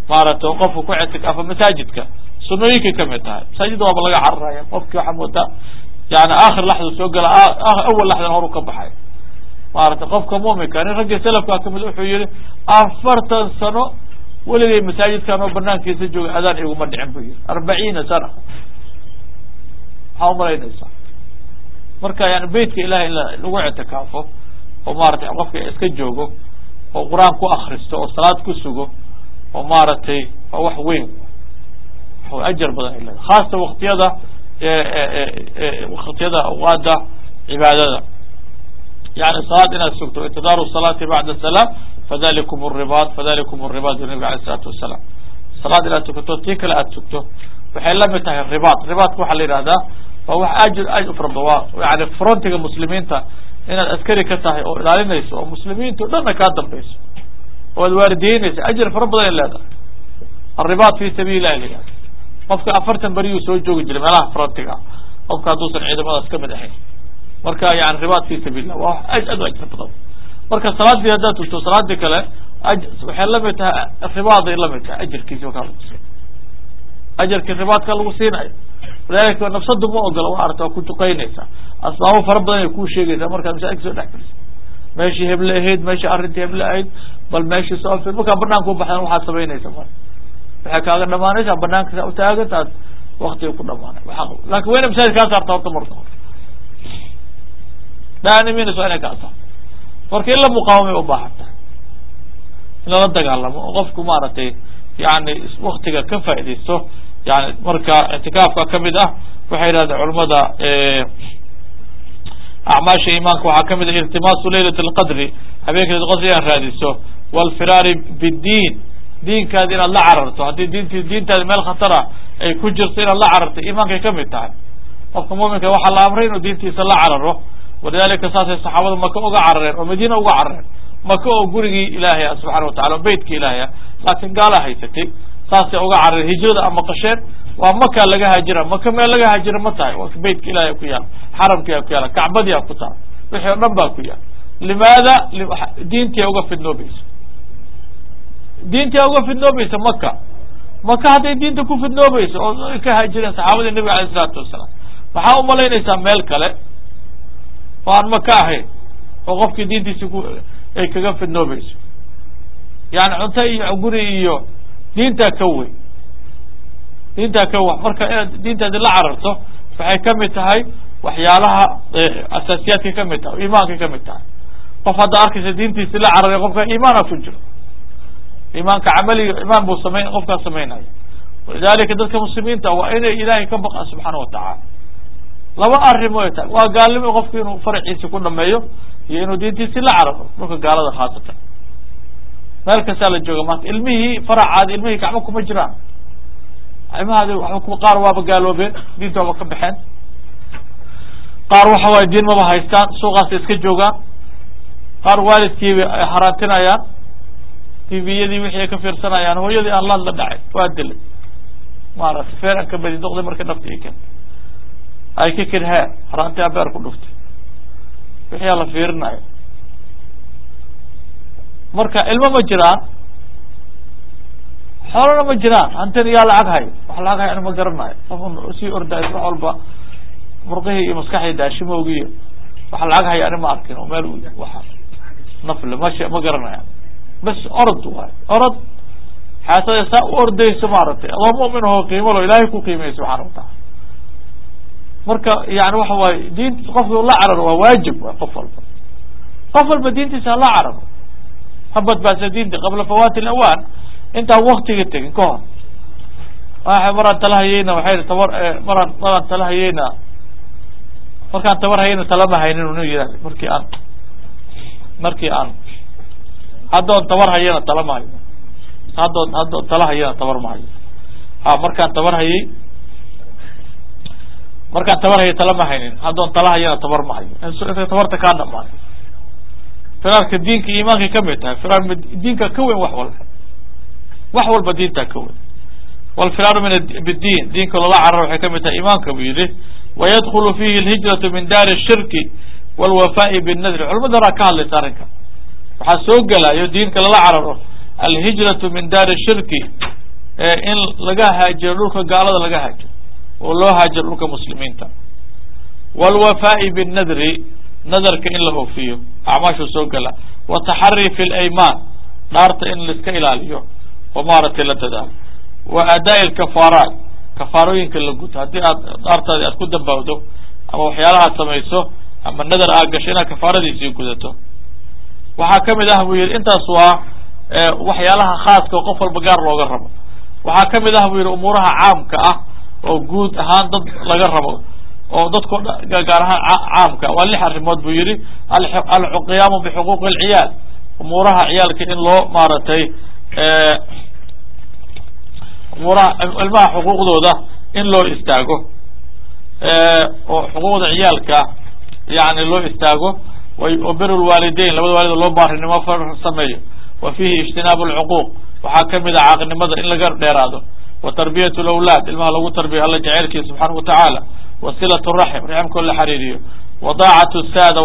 maaragtay qofka ku ictikaafa masaajidka sunooyinkay kamid tahay masaajidda waaba laga cararaya qofki waxaa moodaa yani aakhir laxda soo gala awal laxdan horu ka baxay maaragtay qofka muminka nin raggii salafkaa kamid wuxuu yihi afartan sano weligay masaajidkan oo banaankiisa jooga adaan iguma dhicin bu yihi arbaciina sana maxaa umalaynaysaa marka yani beytka ilahay in lagu ictikaafo oo maratay qofka iska joogo oo qur-aan ku akristo oo salaad ku sugo oo maaragtay waa wax weyn ajar badan ay leedahay khaasa waktiyada waktiyada awqaada cibaadada yani salaad inaad sugto intidaaru salaati bacda salaam fadalikum ribaad fadalikum ribaad nabi alay isalaatu wasalaam salaad inaad tukato tii kale aad sugto waxay lamid tahay ribaad ribaadka waxaa la yihahdaa waa wax ajir aad u fara badan waa yani frontiga muslimiinta inaad askari ka tahay oo ilaalinayso oo muslimiinta o dhanna kaa dambayso oo ad waardiyeynaysa ajir fara badan ay leedahay alribaad fi sabiili illahi la yihahda qofka afartan beriyuu soo joogi jiray meelaha frontiga qofka hadduusan ciidamadaas kamid ahayn marka yani ribaad fi sabil lah waa aad aad u ajir badan marka salaadii haddaad tugto salaadii kale waxay lamid tahay ribaaday lamid tahay ajarkiisi wakaa lagu siin ajarkii ribaadka lagu siinayo walidalika nafsadu ma ogola wa arta waa ku duqeynaysaa asbaabo fara badan ay kuu sheegaysaa markaad masaajidka soo dhex geliso meeshii heble ahayd meeshii arrintii heble ahayd bal meeshii soo fir markaa banaanka ubaxdan waxaad samaynaysa mar waxay kaaga dhamaanaysaa banaanka saa utaagantaad waktiga ku dhamaanay waa lakin waa ina masaajid kaa saarta horta marka hore daaniminaysa waa inay kaa saarto marka in la muqaawamay ubaahan tahay in lala dagaalamo oo qofku maaragtay yani waktiga ka faaidaysto yani marka ictikaafka kamid ah waxay yidhahdeen culamada acmaasha imaanka waxaa kamid ah iltimaasu laylat alqadri habeenka laylat qadri inaad raadiso walfiraari biddiin diinkaadi inaad la cararto haddii diinti diintaadi meel khatara ay ku jirto inaad la cararto iimaankay kamid tahay qofka muminka waxaa la amray inuu diintiisa la cararo walidalika saasay saxaabada maka uga carareen oo madiina uga carareen maka oo gurigii ilaahay ah subxana watacala o beytka ilaahay ah laakiin gaalaa haysatay saasay uga carareen hijrada ama qasheen waa maka laga haajira maka meel laga haajira ma tahay waa beytka ilahay ku yaala xaramkia ku yaala kacbadia ku taal wixii o dhan baa ku yaala limaada diintia uga fidnoobayso diintia uga fidnoobaysa maka maka hadday diinta ku fidnoobayso oo ka haajireen saxaabadii nabiga alayh isalaatu wasalaam maxaa umalaynaysaa meel kale oo aan maka ahayn oo qofkii diintiisi ku ay kaga fidnoobayso yani cunto iyo guri iyo diintaa ka weyn diintaa ka wax marka inaad diintaadi la cararto waxay kamid tahay waxyaalaha asaasiyaadkay kamid tahay o iimaankay kamid tahay qof hadda arkaysa diintiisi la cararay qofka iimaana ku jiro iimaanka camaliga imaan buu samayn qofkaa samaynayo walidalika dadka muslimiinta waa inay ilaahay ka baqaan subxaana watacaala laba arrimo ay tahay waa gaalnimo qofku inuu faraciisi ku dhameeyo iyo inuu diintiisi la cararo dhulka gaalada khaasatan meel kastaa la jooga maanta ilmihii faracaadi ilmihii gacmo kuma jiraan ilmahaadi waba qaar waaba gaaloobeen diinta waaba ka baxeen qaar waxa waaye diin maba haystaan suuqaasay iska joogaan qaar waalidkiiba ay haraantinayaan tviyadii wixii ay ka fiirsanayaan hooyadii aan laad la dhacay waa dilay maaragtay feeran ka badi doqday marka nafti i keentay ay ka kirhee haraanti abeer ku dhuftay wixii la fiirinayo marka ilmo ma jiraan xoolana ma jiraan hantina yaa lacag hayo wax lacag hayo ana ma garanayo qof sii ordayo wax walba murqihii iyo maskaxdii daashimowgiiyo wax lacag hayo ani ma arkin oo meel wa nafle mash ma garanaya bas orod waayo orod xaasada saa u ordayso maaragtay adoo mumin ahoo qiimo lo ilaahay ku qiimaya subxana wataala marka yani waxa waaye diin qofki la cararo waa waajib wa qof walba qof walba diintiisa hala cararo ha badbaadsa diinta qabla fawati lawaan intaan waktiga tegin ka hor waa maraan tala hayeyna waxay tabar maraan maraan tala hayeyna markaan tabar hayeyna talama haynin unu yihahda markii aan markii aan haddoon tabar hayana tala ma hayo haddoon haddoon tala hayana tabar ma hayo ha markaan tabar hayey markaan tabar hayo tala ma haynin haddoon tala hayana tabar ma hayo intay tabarta kaa dhamaay firaarka diinka iimaankay kamid tahay firaar diinka ka weyn wax walba wax walba diintaa ka weyn walfiraaru min biddiin diinka loola cararo waxay kamid tahay imaanka buu yihi wayadkulu fihi alhijratu min daari shirki walwafaai binnadri culamada horaa ka hadlaysa arrinka waxaa soo gelayo diinka lala cararo alhijratu min daari shirki in laga haajiro dhulka gaalada laga haajiro oo loo haajiro dhulka muslimiinta wاlwafaa'i bالnadri nadarka in la oofiyo acmaashu soo gala wataxari fi اlayman dhaarta in laiska ilaaliyo oo maaragtay la dadaalo wa adaa اkafaaraat kafaarooyinka la guto haddii aad dhaartaadi aad ku dambawdo ama waxyaalahaad samayso ama nadar aad gasho inaad kafaaradiisii gudato waxaa kamid ah buu yihi intaas waa waxyaalaha khaaska oo qof walba gaar looga rabo waxaa kamid ah buu yihi umuuraha caamka ah oo guud ahaan dad laga rabo oo dadko gaar ahaan caamka waa lix arrimood buu yihi alqiyaamu bixuquuqi alciyaal umuuraha ciyaalka in loo maaragtay umuuraha ilmaha xuquuqdooda in loo istaago oo xuquuqda ciyaalka yani loo istaago wabir lwaalideyn labada waalid loo baarinimo sameeyo wa fihi ijtinaabu lcuquuq waxaa kamid a caaqinimada in laga dheeraado wa tarbiyat lawlaad ilmaha lagu tarbiya alla jaceylkiisa subxaana watacaala wa silat raxim raximkoo la xariiriyo wa daacatu saada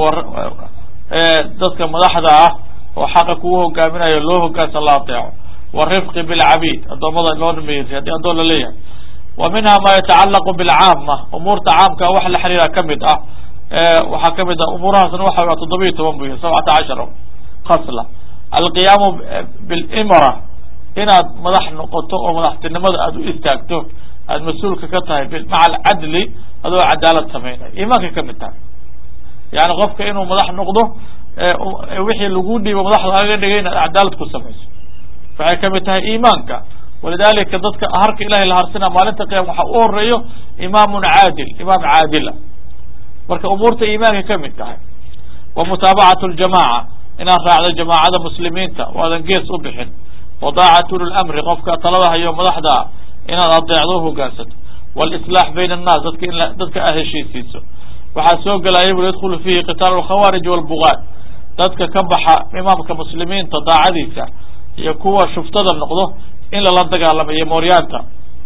dadka madaxda ah oo xaqa kugu hogaaminayo loo hogaansa la ateeco warifqi bilcabiid addoommada loo dhameeyey haddii addoon la leeyahay wa minha ma yatacalaqu bilcaama umuurta caamka wax la xiriira kamid ah waxaa kamid ah umuurahaasna waxa waa toddoba iyo toban bu yihi sabcata cashara khasla alqiyaamu bilimra inaad madax noqoto oo madaxtinimada aad u istaagto aad mas-uulka ka tahay maca alcadli adoo cadaalad sameynay iimaanka kamid tahay yani qofka inuu madax noqdo wixii lagu dhiibo madaxda laga dhigay inaad cadaalad ku samayso waxay kamid tahay iimaanka walidalika dadka harka ilahay la harsina maalinta qiyama waxaa u horeeyo imaamun caadil imaam caadila marka umuurta iimaanka kamid tahay wa mutaabacatu ljamaca inaad raacdo jamaacada muslimiinta oo aadan gees u bixin wa daacatu lilamri qofka talada hayo madaxda inaad adeecdo uhogaansato walislaax bayna annaas dadka in dadka aad heshiisiiso waxaa soo gelaya bui yadkhulu fihi qitaalu alkhawaarij walbugaad dadka ka baxa imaamka muslimiinta daacadiisa iyo kuwa shuftada noqdo in lala dagaalamayo mooryaanta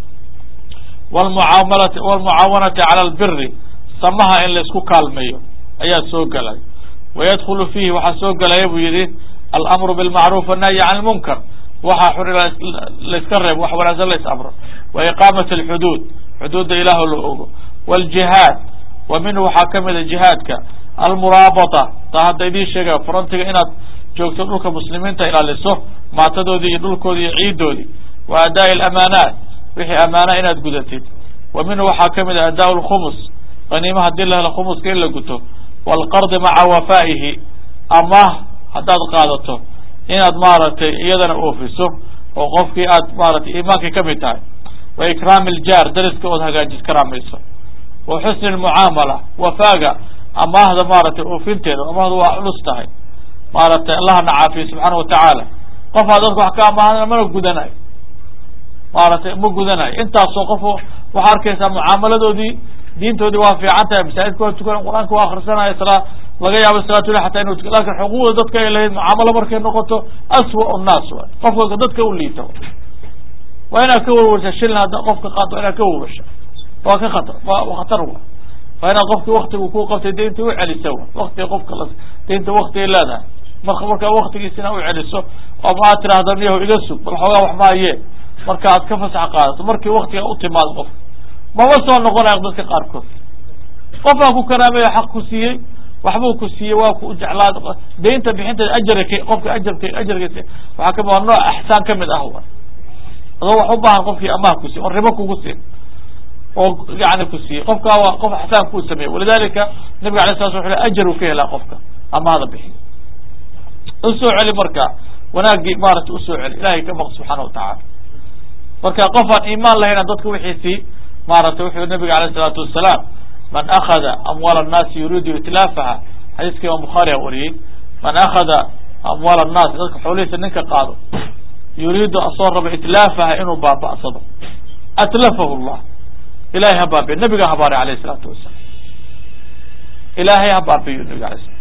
wlmucaamalati walmucaawanati cala albiri samaha in laisku kaalmeeyo ayaa soo gelay wayadkhulu fihi waxaa soo gelaya buu yihi alamru bilmacruuf annahyi can lmunkar waxaa xuri layska reebo wax wanaagsan lais amro wa iqaamat alxuduud xuduudda ilaah la ogo wljihaad wa minhu waxaa kamid a jihaadka almuraabata taa hadda idiin sheegaya frontiga inaad joogto dhulka muslimiinta ilaaliso maatadoodii iyo dhulkoodii iyo ciidoodii wa adaa lamaanaat wixii amaana inaad gudatid wa minhu waxaa kamid a adaa lkhumus qaniima hadii la helo khumuska in la guto waalqardi maca wafaa'ihi amaah haddaad qaadato inaad maaragtay iyadana oofiso oo qofkii aad maratay iimaankii kamid tahay wa ikraami aljaar dariska ood hagaajis karaamayso wa xusni lmucaamala wafaaga amaahda maaragtay oofinteeda amaahda waa culus tahay maaragtay allahna caafiye subxaana watacaala qofaa dadka wax ka amaahana mana gudanayo maaragtay ma gudanayo intaasoo qof waxaa arkaysaa mucaamaladoodii diintoodii waa fiican tahay masaajidka waa tukan qur-aanka waa akhrisanaya salaa laga yaabo salaatullah xataa inu tukan lakin xuquuqda dadka ay lahayd mucaamalo markay noqoto aswa nnaas waay qofka dadka u liita waa inaad ka warwarsa shilin hadda qofka qaad waa inaad ka warwarsha waa ka khatar waa khatar wa waa inaad qofki waktigu ku qabtay daynta u celisa wa waktiga qofka la daynta waktigay leedahay marka markaa waktigiisina u celiso oo ma aad tiraahda niyaho iga sug bal xoogaa wax maaye marka aad ka fasax qaadato markii waktiga u timaado qofka mama soo noqonayo dadka qaarkood qofaa ku karaameyo xaq ku siiyey waxbuu ku siiyey waa ku jeclaad daynta bixinteeda ajarka qofka ajarka ajarkiisa waxaa kami waa nooc axsaan kamid ah wa adoo wax u baahan qofkii amaah ku siiyey oo ribo kugu siin oo yani ku siiyey qofkaa waa qof axsaan kuu sameeyey walidalika nabiga alay sala sl u ajar uu ka helaa qofka amaahda bixiy usoo celi marka wanaagii maarata usoo celi ilahay ka baq subxaana watacaala marka qof aan iimaan lahayna dadka wixiisii maaragtay wuxuu nabiga alayh isalaatu wasalaam man akada amwaal annaasi yuriidu itlaafaha xadiiska imaam bukhaari a wariyey man akada amwaal annaasi dadka xoolihiisa ninka qaado yuriidu asoo raba itlaafaha inuu baaba'sado atlafahu llah ilahay ha baabiyo nabiga habaaray alayh isalaatu wasalaam ilaahay ha baabiyo nabiga alay slam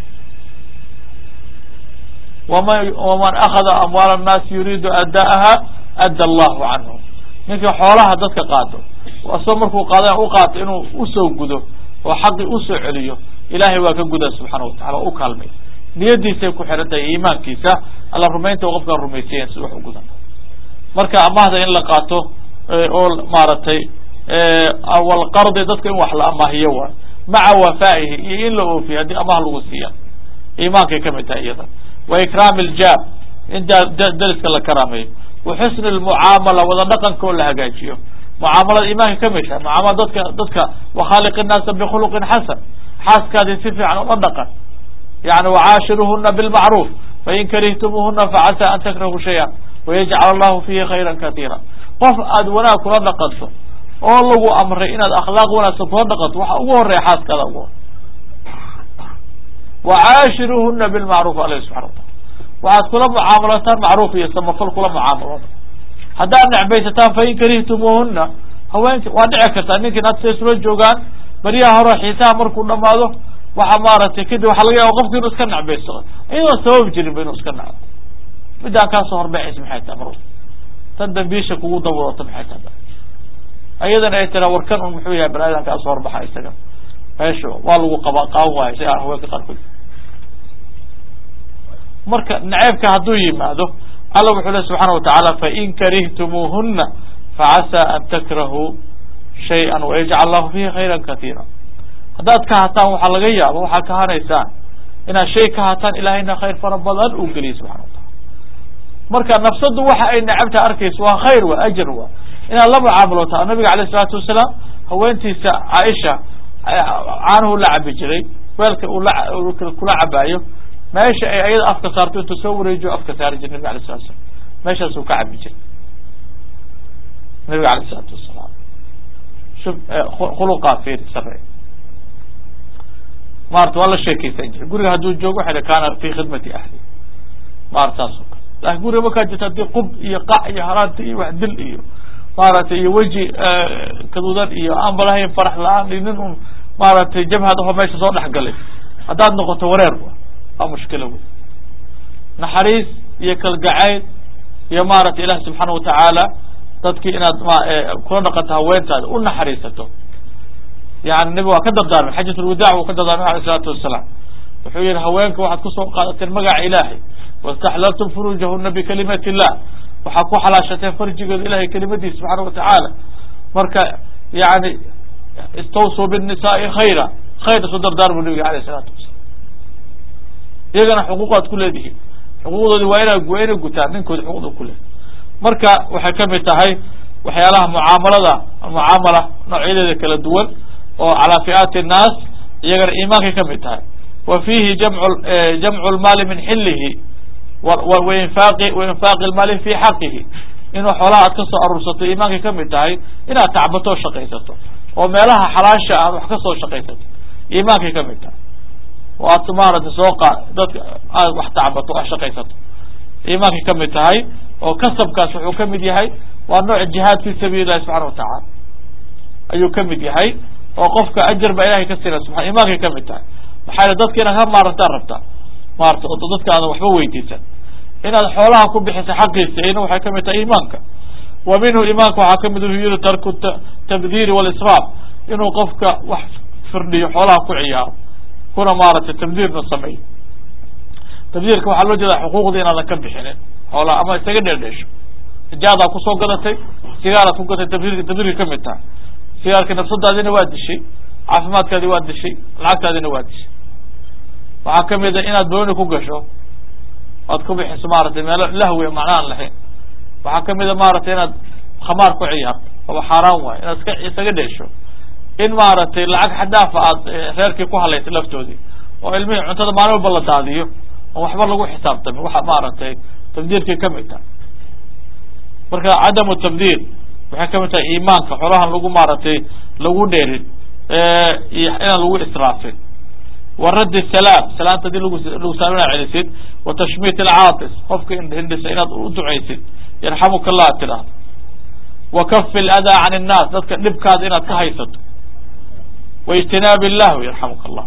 wman waman akada amwaal annaasi yuriidu ada'aha adda allahu canhu ninka xoolaha dadka qaado asoo markuu qaada u qaato inuu usoo gudo oo xaqii usoo celiyo ilahay waa ka guda subxaana watacala o u kaalmay niyadiisay ku xihan tahay iimaankiisa alla rumaynta qofkaan rumaysayen si wax u gudan marka amahda in la qaato oo maaragtay walqardi dadka in wax la amaahiyo waay maca wafaa'ihi iyo in la oofiyo haddii amah lagu siiya iimaankay kamid tahay iyada wa ikraami iljaar in dariska la karaameeyo wa xusni lmucaamala wada dhaqanka oo la hagaajiyo mucaamalada iimaanka kamid tahay mucaamala dadka dadka wakhaaliq innaasa bikhuluqin xasan xaaskaadii si fiican ula dhaqan yani wacaashiruhuna bilmacruuf fain karihtumuhuna facasa an takrahu shaya wayajcal allahu fihi khayra katiira qof aad wanaag kula dhaqanto oo lagu amray inaad akhlaaq wanaagsan kula dhaqanto waxa ugu horeya xaaskaada ugu hor wacaashiruhuna bilmacruuf alah subxana wataala waxaad kula mucaamalataan macruuf iyo samafal kula mucaamalooda haddaad necbaysataan fain karihtumuhuna haweenki waa dhici kartaa ninkin had sa isula joogaan baryaha hore xiisaha markuu dhamaado waxa maaragtay kadib waxaa laga yaaba qofki inuu iska necbaysado iyadoon sabab jirinba inuu iska necdo midaan kaasoo horbaxaysa maxay tahay mar tan dambiisha kugu daboolata maxay tahay ayadana ay tiraa warkan un muxuu yahay bani-aadan kaasoo horbaxa isaga meesha waa lagu qaba qaawan waayo si haweenka qaarkood marka naceebka hadduu yimaado alla wuxuu le subxaana watacaala fain karihtumuuhuna facasaa an takrahuu shay-an wayajcal allahu fihi khayra katiira haddaad ka hataan waxaa laga yaaba waxaad kahanaysaan inaad shay ka hataan ilahayna khayr fara badan uu geliya subxana wa taala marka nafsadu waxa ay necabta arkayso waa khayr wa ajar wa inaad la mucaamaloota nabiga alayh isalaatu wasalaam haweentiisa caaisha caanuhu la cabi jiray weelka uu la kula cabaayo meesha ay ayada afka saarto intuu soo wareejiyo afka saari jir nabiga alay salatu slam meeshaasuu ka cabi jiray nabiga alayh isalaatu wasalaam shuf khuluqaa fiiri sare maarata waa la sheekeysan jiray guriga hadduu joogo waxay kaana fi khidmati ahli maarata saas oo kale laakin guriga markaa jirta haddii qub iyo qac iyo haraanta iyo wax dil iyo maaragtay iyo weji kaduudan iyo aan balahayn farax la-aan iyo nin un maaragtay jabhad aho meesha soo dhex galay haddaad noqoto wareer wa waa mushkilo wey naxariis iyo kalgacayl iyo maaragtay ilahi subxaana watacaala dadkii inaad kula dhaqanto haweentaada u naxariisato yani nebi waa ka dardaarmay xajat lwadaac wuu ka dardaarmay alay isalaatu wasalaam wuxuu yihi haweenka waxaad kusoo qaadateen magaca ilaahay wastaxlaltum furujahuna bikalimati illah waxaad ku xalaashateen farjigooda ilahay kelimadiisa subxaana watacaala marka yani istawsuu binnisaai khayra khayr isu dardaarmu nabiga alayh isalaatu wasalam iyagana xuquuqaad ku leedihiin xuquuqdoodi waa ina waa inay gutaan ninkooda xuquuqda ku leedahy marka waxay kamid tahay waxyaalaha mucaamalada mucaamala noocyadeeda kala duwan oo calaa fi'aati nnaas iyagana iimaankay kamid tahay wa fiihi jamcu jamcu lmaali min xilihi wainfaaqi wainfaaqi lmaali fi xaqihi inuu xoolaha aad kasoo aruursato iimaankay kamid tahay inaad tacbato oo shaqaysato oo meelaha xalaasha aad wax kasoo shaqaysato iimaankay kamid tahay oo aad maaragtay soo qa dadka aad wax tacbato aad shaqaysato iimaankay kamid tahay oo kasabkaas wuxuu kamid yahay waa nooc jihaad fi sabiili illahi subxana watacaala ayuu kamid yahay oo qofka ajar baa ilahay ka sina subaa iimaankay kamid tahay maxaa yele dadka inaad ka maarantaan rabtaa maarata oo dadka aadan waxba weydiisan inaad xoolaha ku bixisa xaqiisa ina waxay kamid tahay iimaanka wa minhu iimaanka waxaa kamid yiri tarku tabdiri walisraaf inuu qofka wax firdhiyo xoolaha ku ciyaaro kuna maaragtay tabdiirna sameeyo tabdiirka waxaa loo jeeda xuquuqda inaadan ka bixinin xoolaha ama isaga dheerdheesho ijaadaa kusoo gadatay sigaaraad ku gatay tabdiirka tabdiirka kamid tahay sigaarka nafsadaadina waa dishay caafimaadkaadi waa dishay lacagtaadina waa dishay waxaa kamid a inaad booni ku gasho oad ku bixiso maaragtay meelo lahwi macnaaan lahayn waxaa kamid a maaragtay inaad khamaar ku ciyaarto aba xaaraan waayo inaad iska isaga dheesho in maaragtay lacag xadaafa aad reerkii ku halaysa laftoodii oo ilmihii cuntada maalin walba la daadiyo oo waxba lagu xisaabtamin waxa maaragtay tabdiirkay kamid tahay marka cadamu tabdiir waxay kamid tahay iimaanka xolahan lagu maaragtay lagu dheerin iyo inaan lagu israafin wa raddi salaam salaamta hadii lagu lagu saamina celisid wa tashmiit alcaatis qofka hindhisa inaad u ducaysid yarxamuka allah ad tidhaahdo wa kafi aladaa can innaas dadka dhibkaada inaad ka haysato wa ijtinaabi lahwi yarxamuka allah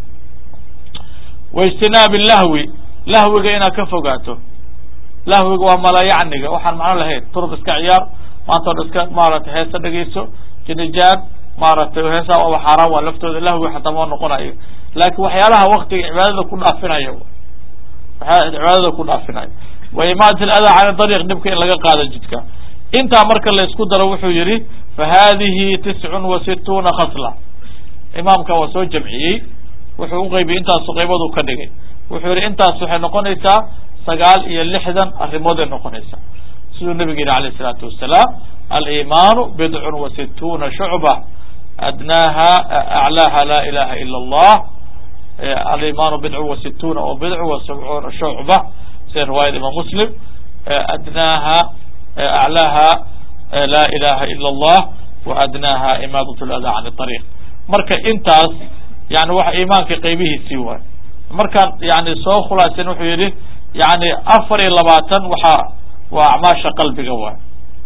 wa ijtinaabi lahwi lahwiga inaad ka fogaato lahwiga waa malayacniga waxaan macno lahayn turuq iska ciyaar maanta o dhan iska maaragtay heesa dhegeyso jinijaan maaragtay heesaa waaba xaaraan waa laftooda lahwi xataa ma noqonayo laakin waxyaalaha waktiga cibaadada ku dhaafinayo waxyaala cibaadada ku dhaafinayo wa imaat aladaa cani dariiq dhibka in laga qaado jidka intaa marka la isku daro wuxuu yihi fa hadihi tiscun wa situuna khasla imaamka waa soo jamciyey wuxuu uqaybiyey intaasu qaybadu ka dhigay wuxuu yihi intaas waxay noqonaysaa sagaal iyo lixdan arrimooday noqonaysaa siduu nabigu yihi alayh isalaatu wasalaam alimaanu bidcun wa situuna shucba adnaaha aclaaha laa ilaha ila allah alimaanu bidcun wa situuna oo bidcu wa sabcuuna shucba sida riwaayada imaam muslim adnaaha aclaaha laa ilaha ila allah wa adnaaha imaadat lada can ariiq marka intaas yani waxa imaanka qaybihiisii waay markaan yani soo khulaasen wuxuu yihi yani afar iyo labaatan waxa waa acmaasha qalbiga waay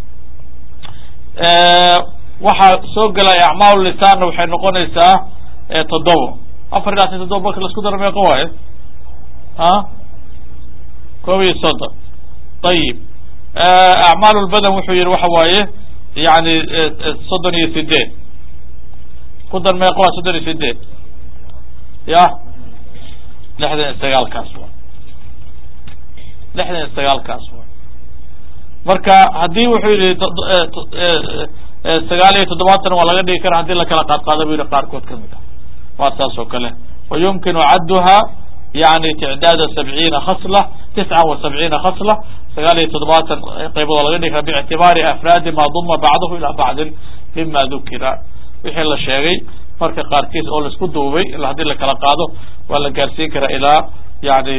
waxaa soo gelaya acmaal lisaanna waxay noqonaysaa toddoba afar iyo labaatan toddoba marka laisku daro meeqa waaye a koob iyo soddon ayib acmaal lbadan wuxuu yihi waxa waaye yani soddon iyo sideed ku dar meeqa waa soddon iyo sideed ya lixdan iyo sagaalkaas wa lixdan iyo sagaalkaas wa marka haddii wuxuu yihi sagaal iyo toddobaatan waa laga dhigi kara hadii lakala qaadqaado bu yihi qaarkood kamid ah waa saas oo kale wa yumkinu cadduha yani ticdaada sabciina khasla tisca wa sabciina khasla sagaal iyo toddobaatan qaybood waa laga dhigi kara biictibaari afraadi ma duma bacdahu ilaa bacdin mima dukira wixii la sheegay marka qaarkiis oo laisku duubay ila hadii lakala qaado waa la gaarsiin karaa ilaa yani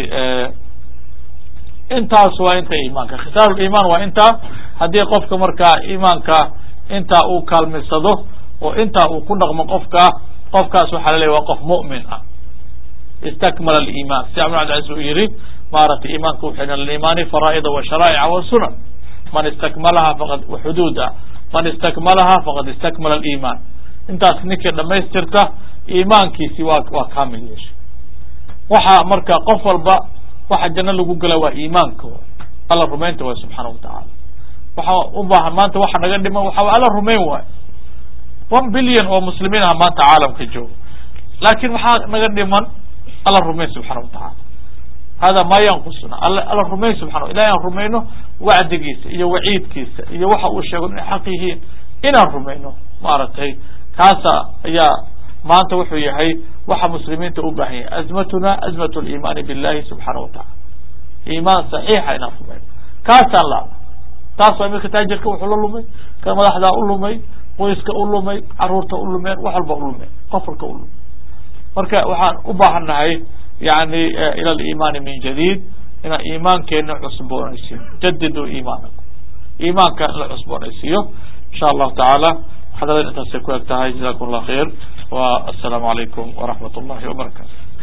intaas waa inta imaanka khisaar iman waa intaa haddii qofka markaa imaanka intaa uu kaalmisado oo intaa uu ku dhaqmo qofka qofkaas waxaa laleeya waa qof mu'min ah istakmala aliman si abn cabdilcaziz uu yihi maaragtay imaanka wuxu alimaani faraa'ida wa sharaa'ica wa sunan man istakmalaha faqad xuduuda man istakmalaha faqad istakmala aliman intaas ninkii dhamaystirta imaankiisi waa waa kamil yeeshay waxa marka qof walba waxa janno lagu gala waa iimaanka alla rumaynta waay subxaana watacaala waxa u baahan maanta waxa naga dhiman waxa alla rumayn waayo one billion oo muslimiin ah maanta caalamka jooga laakin maxaa naga dhiman alla rumayn subxana watacaala hada ma yanqusuna alla rumayn subxana ilahi aan rumayno wacdigiisa iyo waciidkiisa iyo waxa uu sheego inay xaq yihiin inaan rumayno maaragtay kaasa ayaa maanta wuxuu yahay waxa muslimiinta u baahan yahay azmatuna azmat limaani billahi subxaana watacala imaan saxiixa inaan rumayno kaasaan laana taas waa iminka taajirka wuxuu la lumay ka madaxdaa u lumay qoyska u lumay caruurta u lumeen wax walba u lumeen qof walka u lumay marka waxaan u baahan nahay yani ila alimaani min jadiid inaan iimaankeena cusboonaysiino jadidu iimaanakum iimaanka in la cusboonaysiiyo insha allahu tacaala xadadan intaasay ku eg tahay jazakum allah khayr wa assalaamu calaykum waraxmat ullahi wabarakatu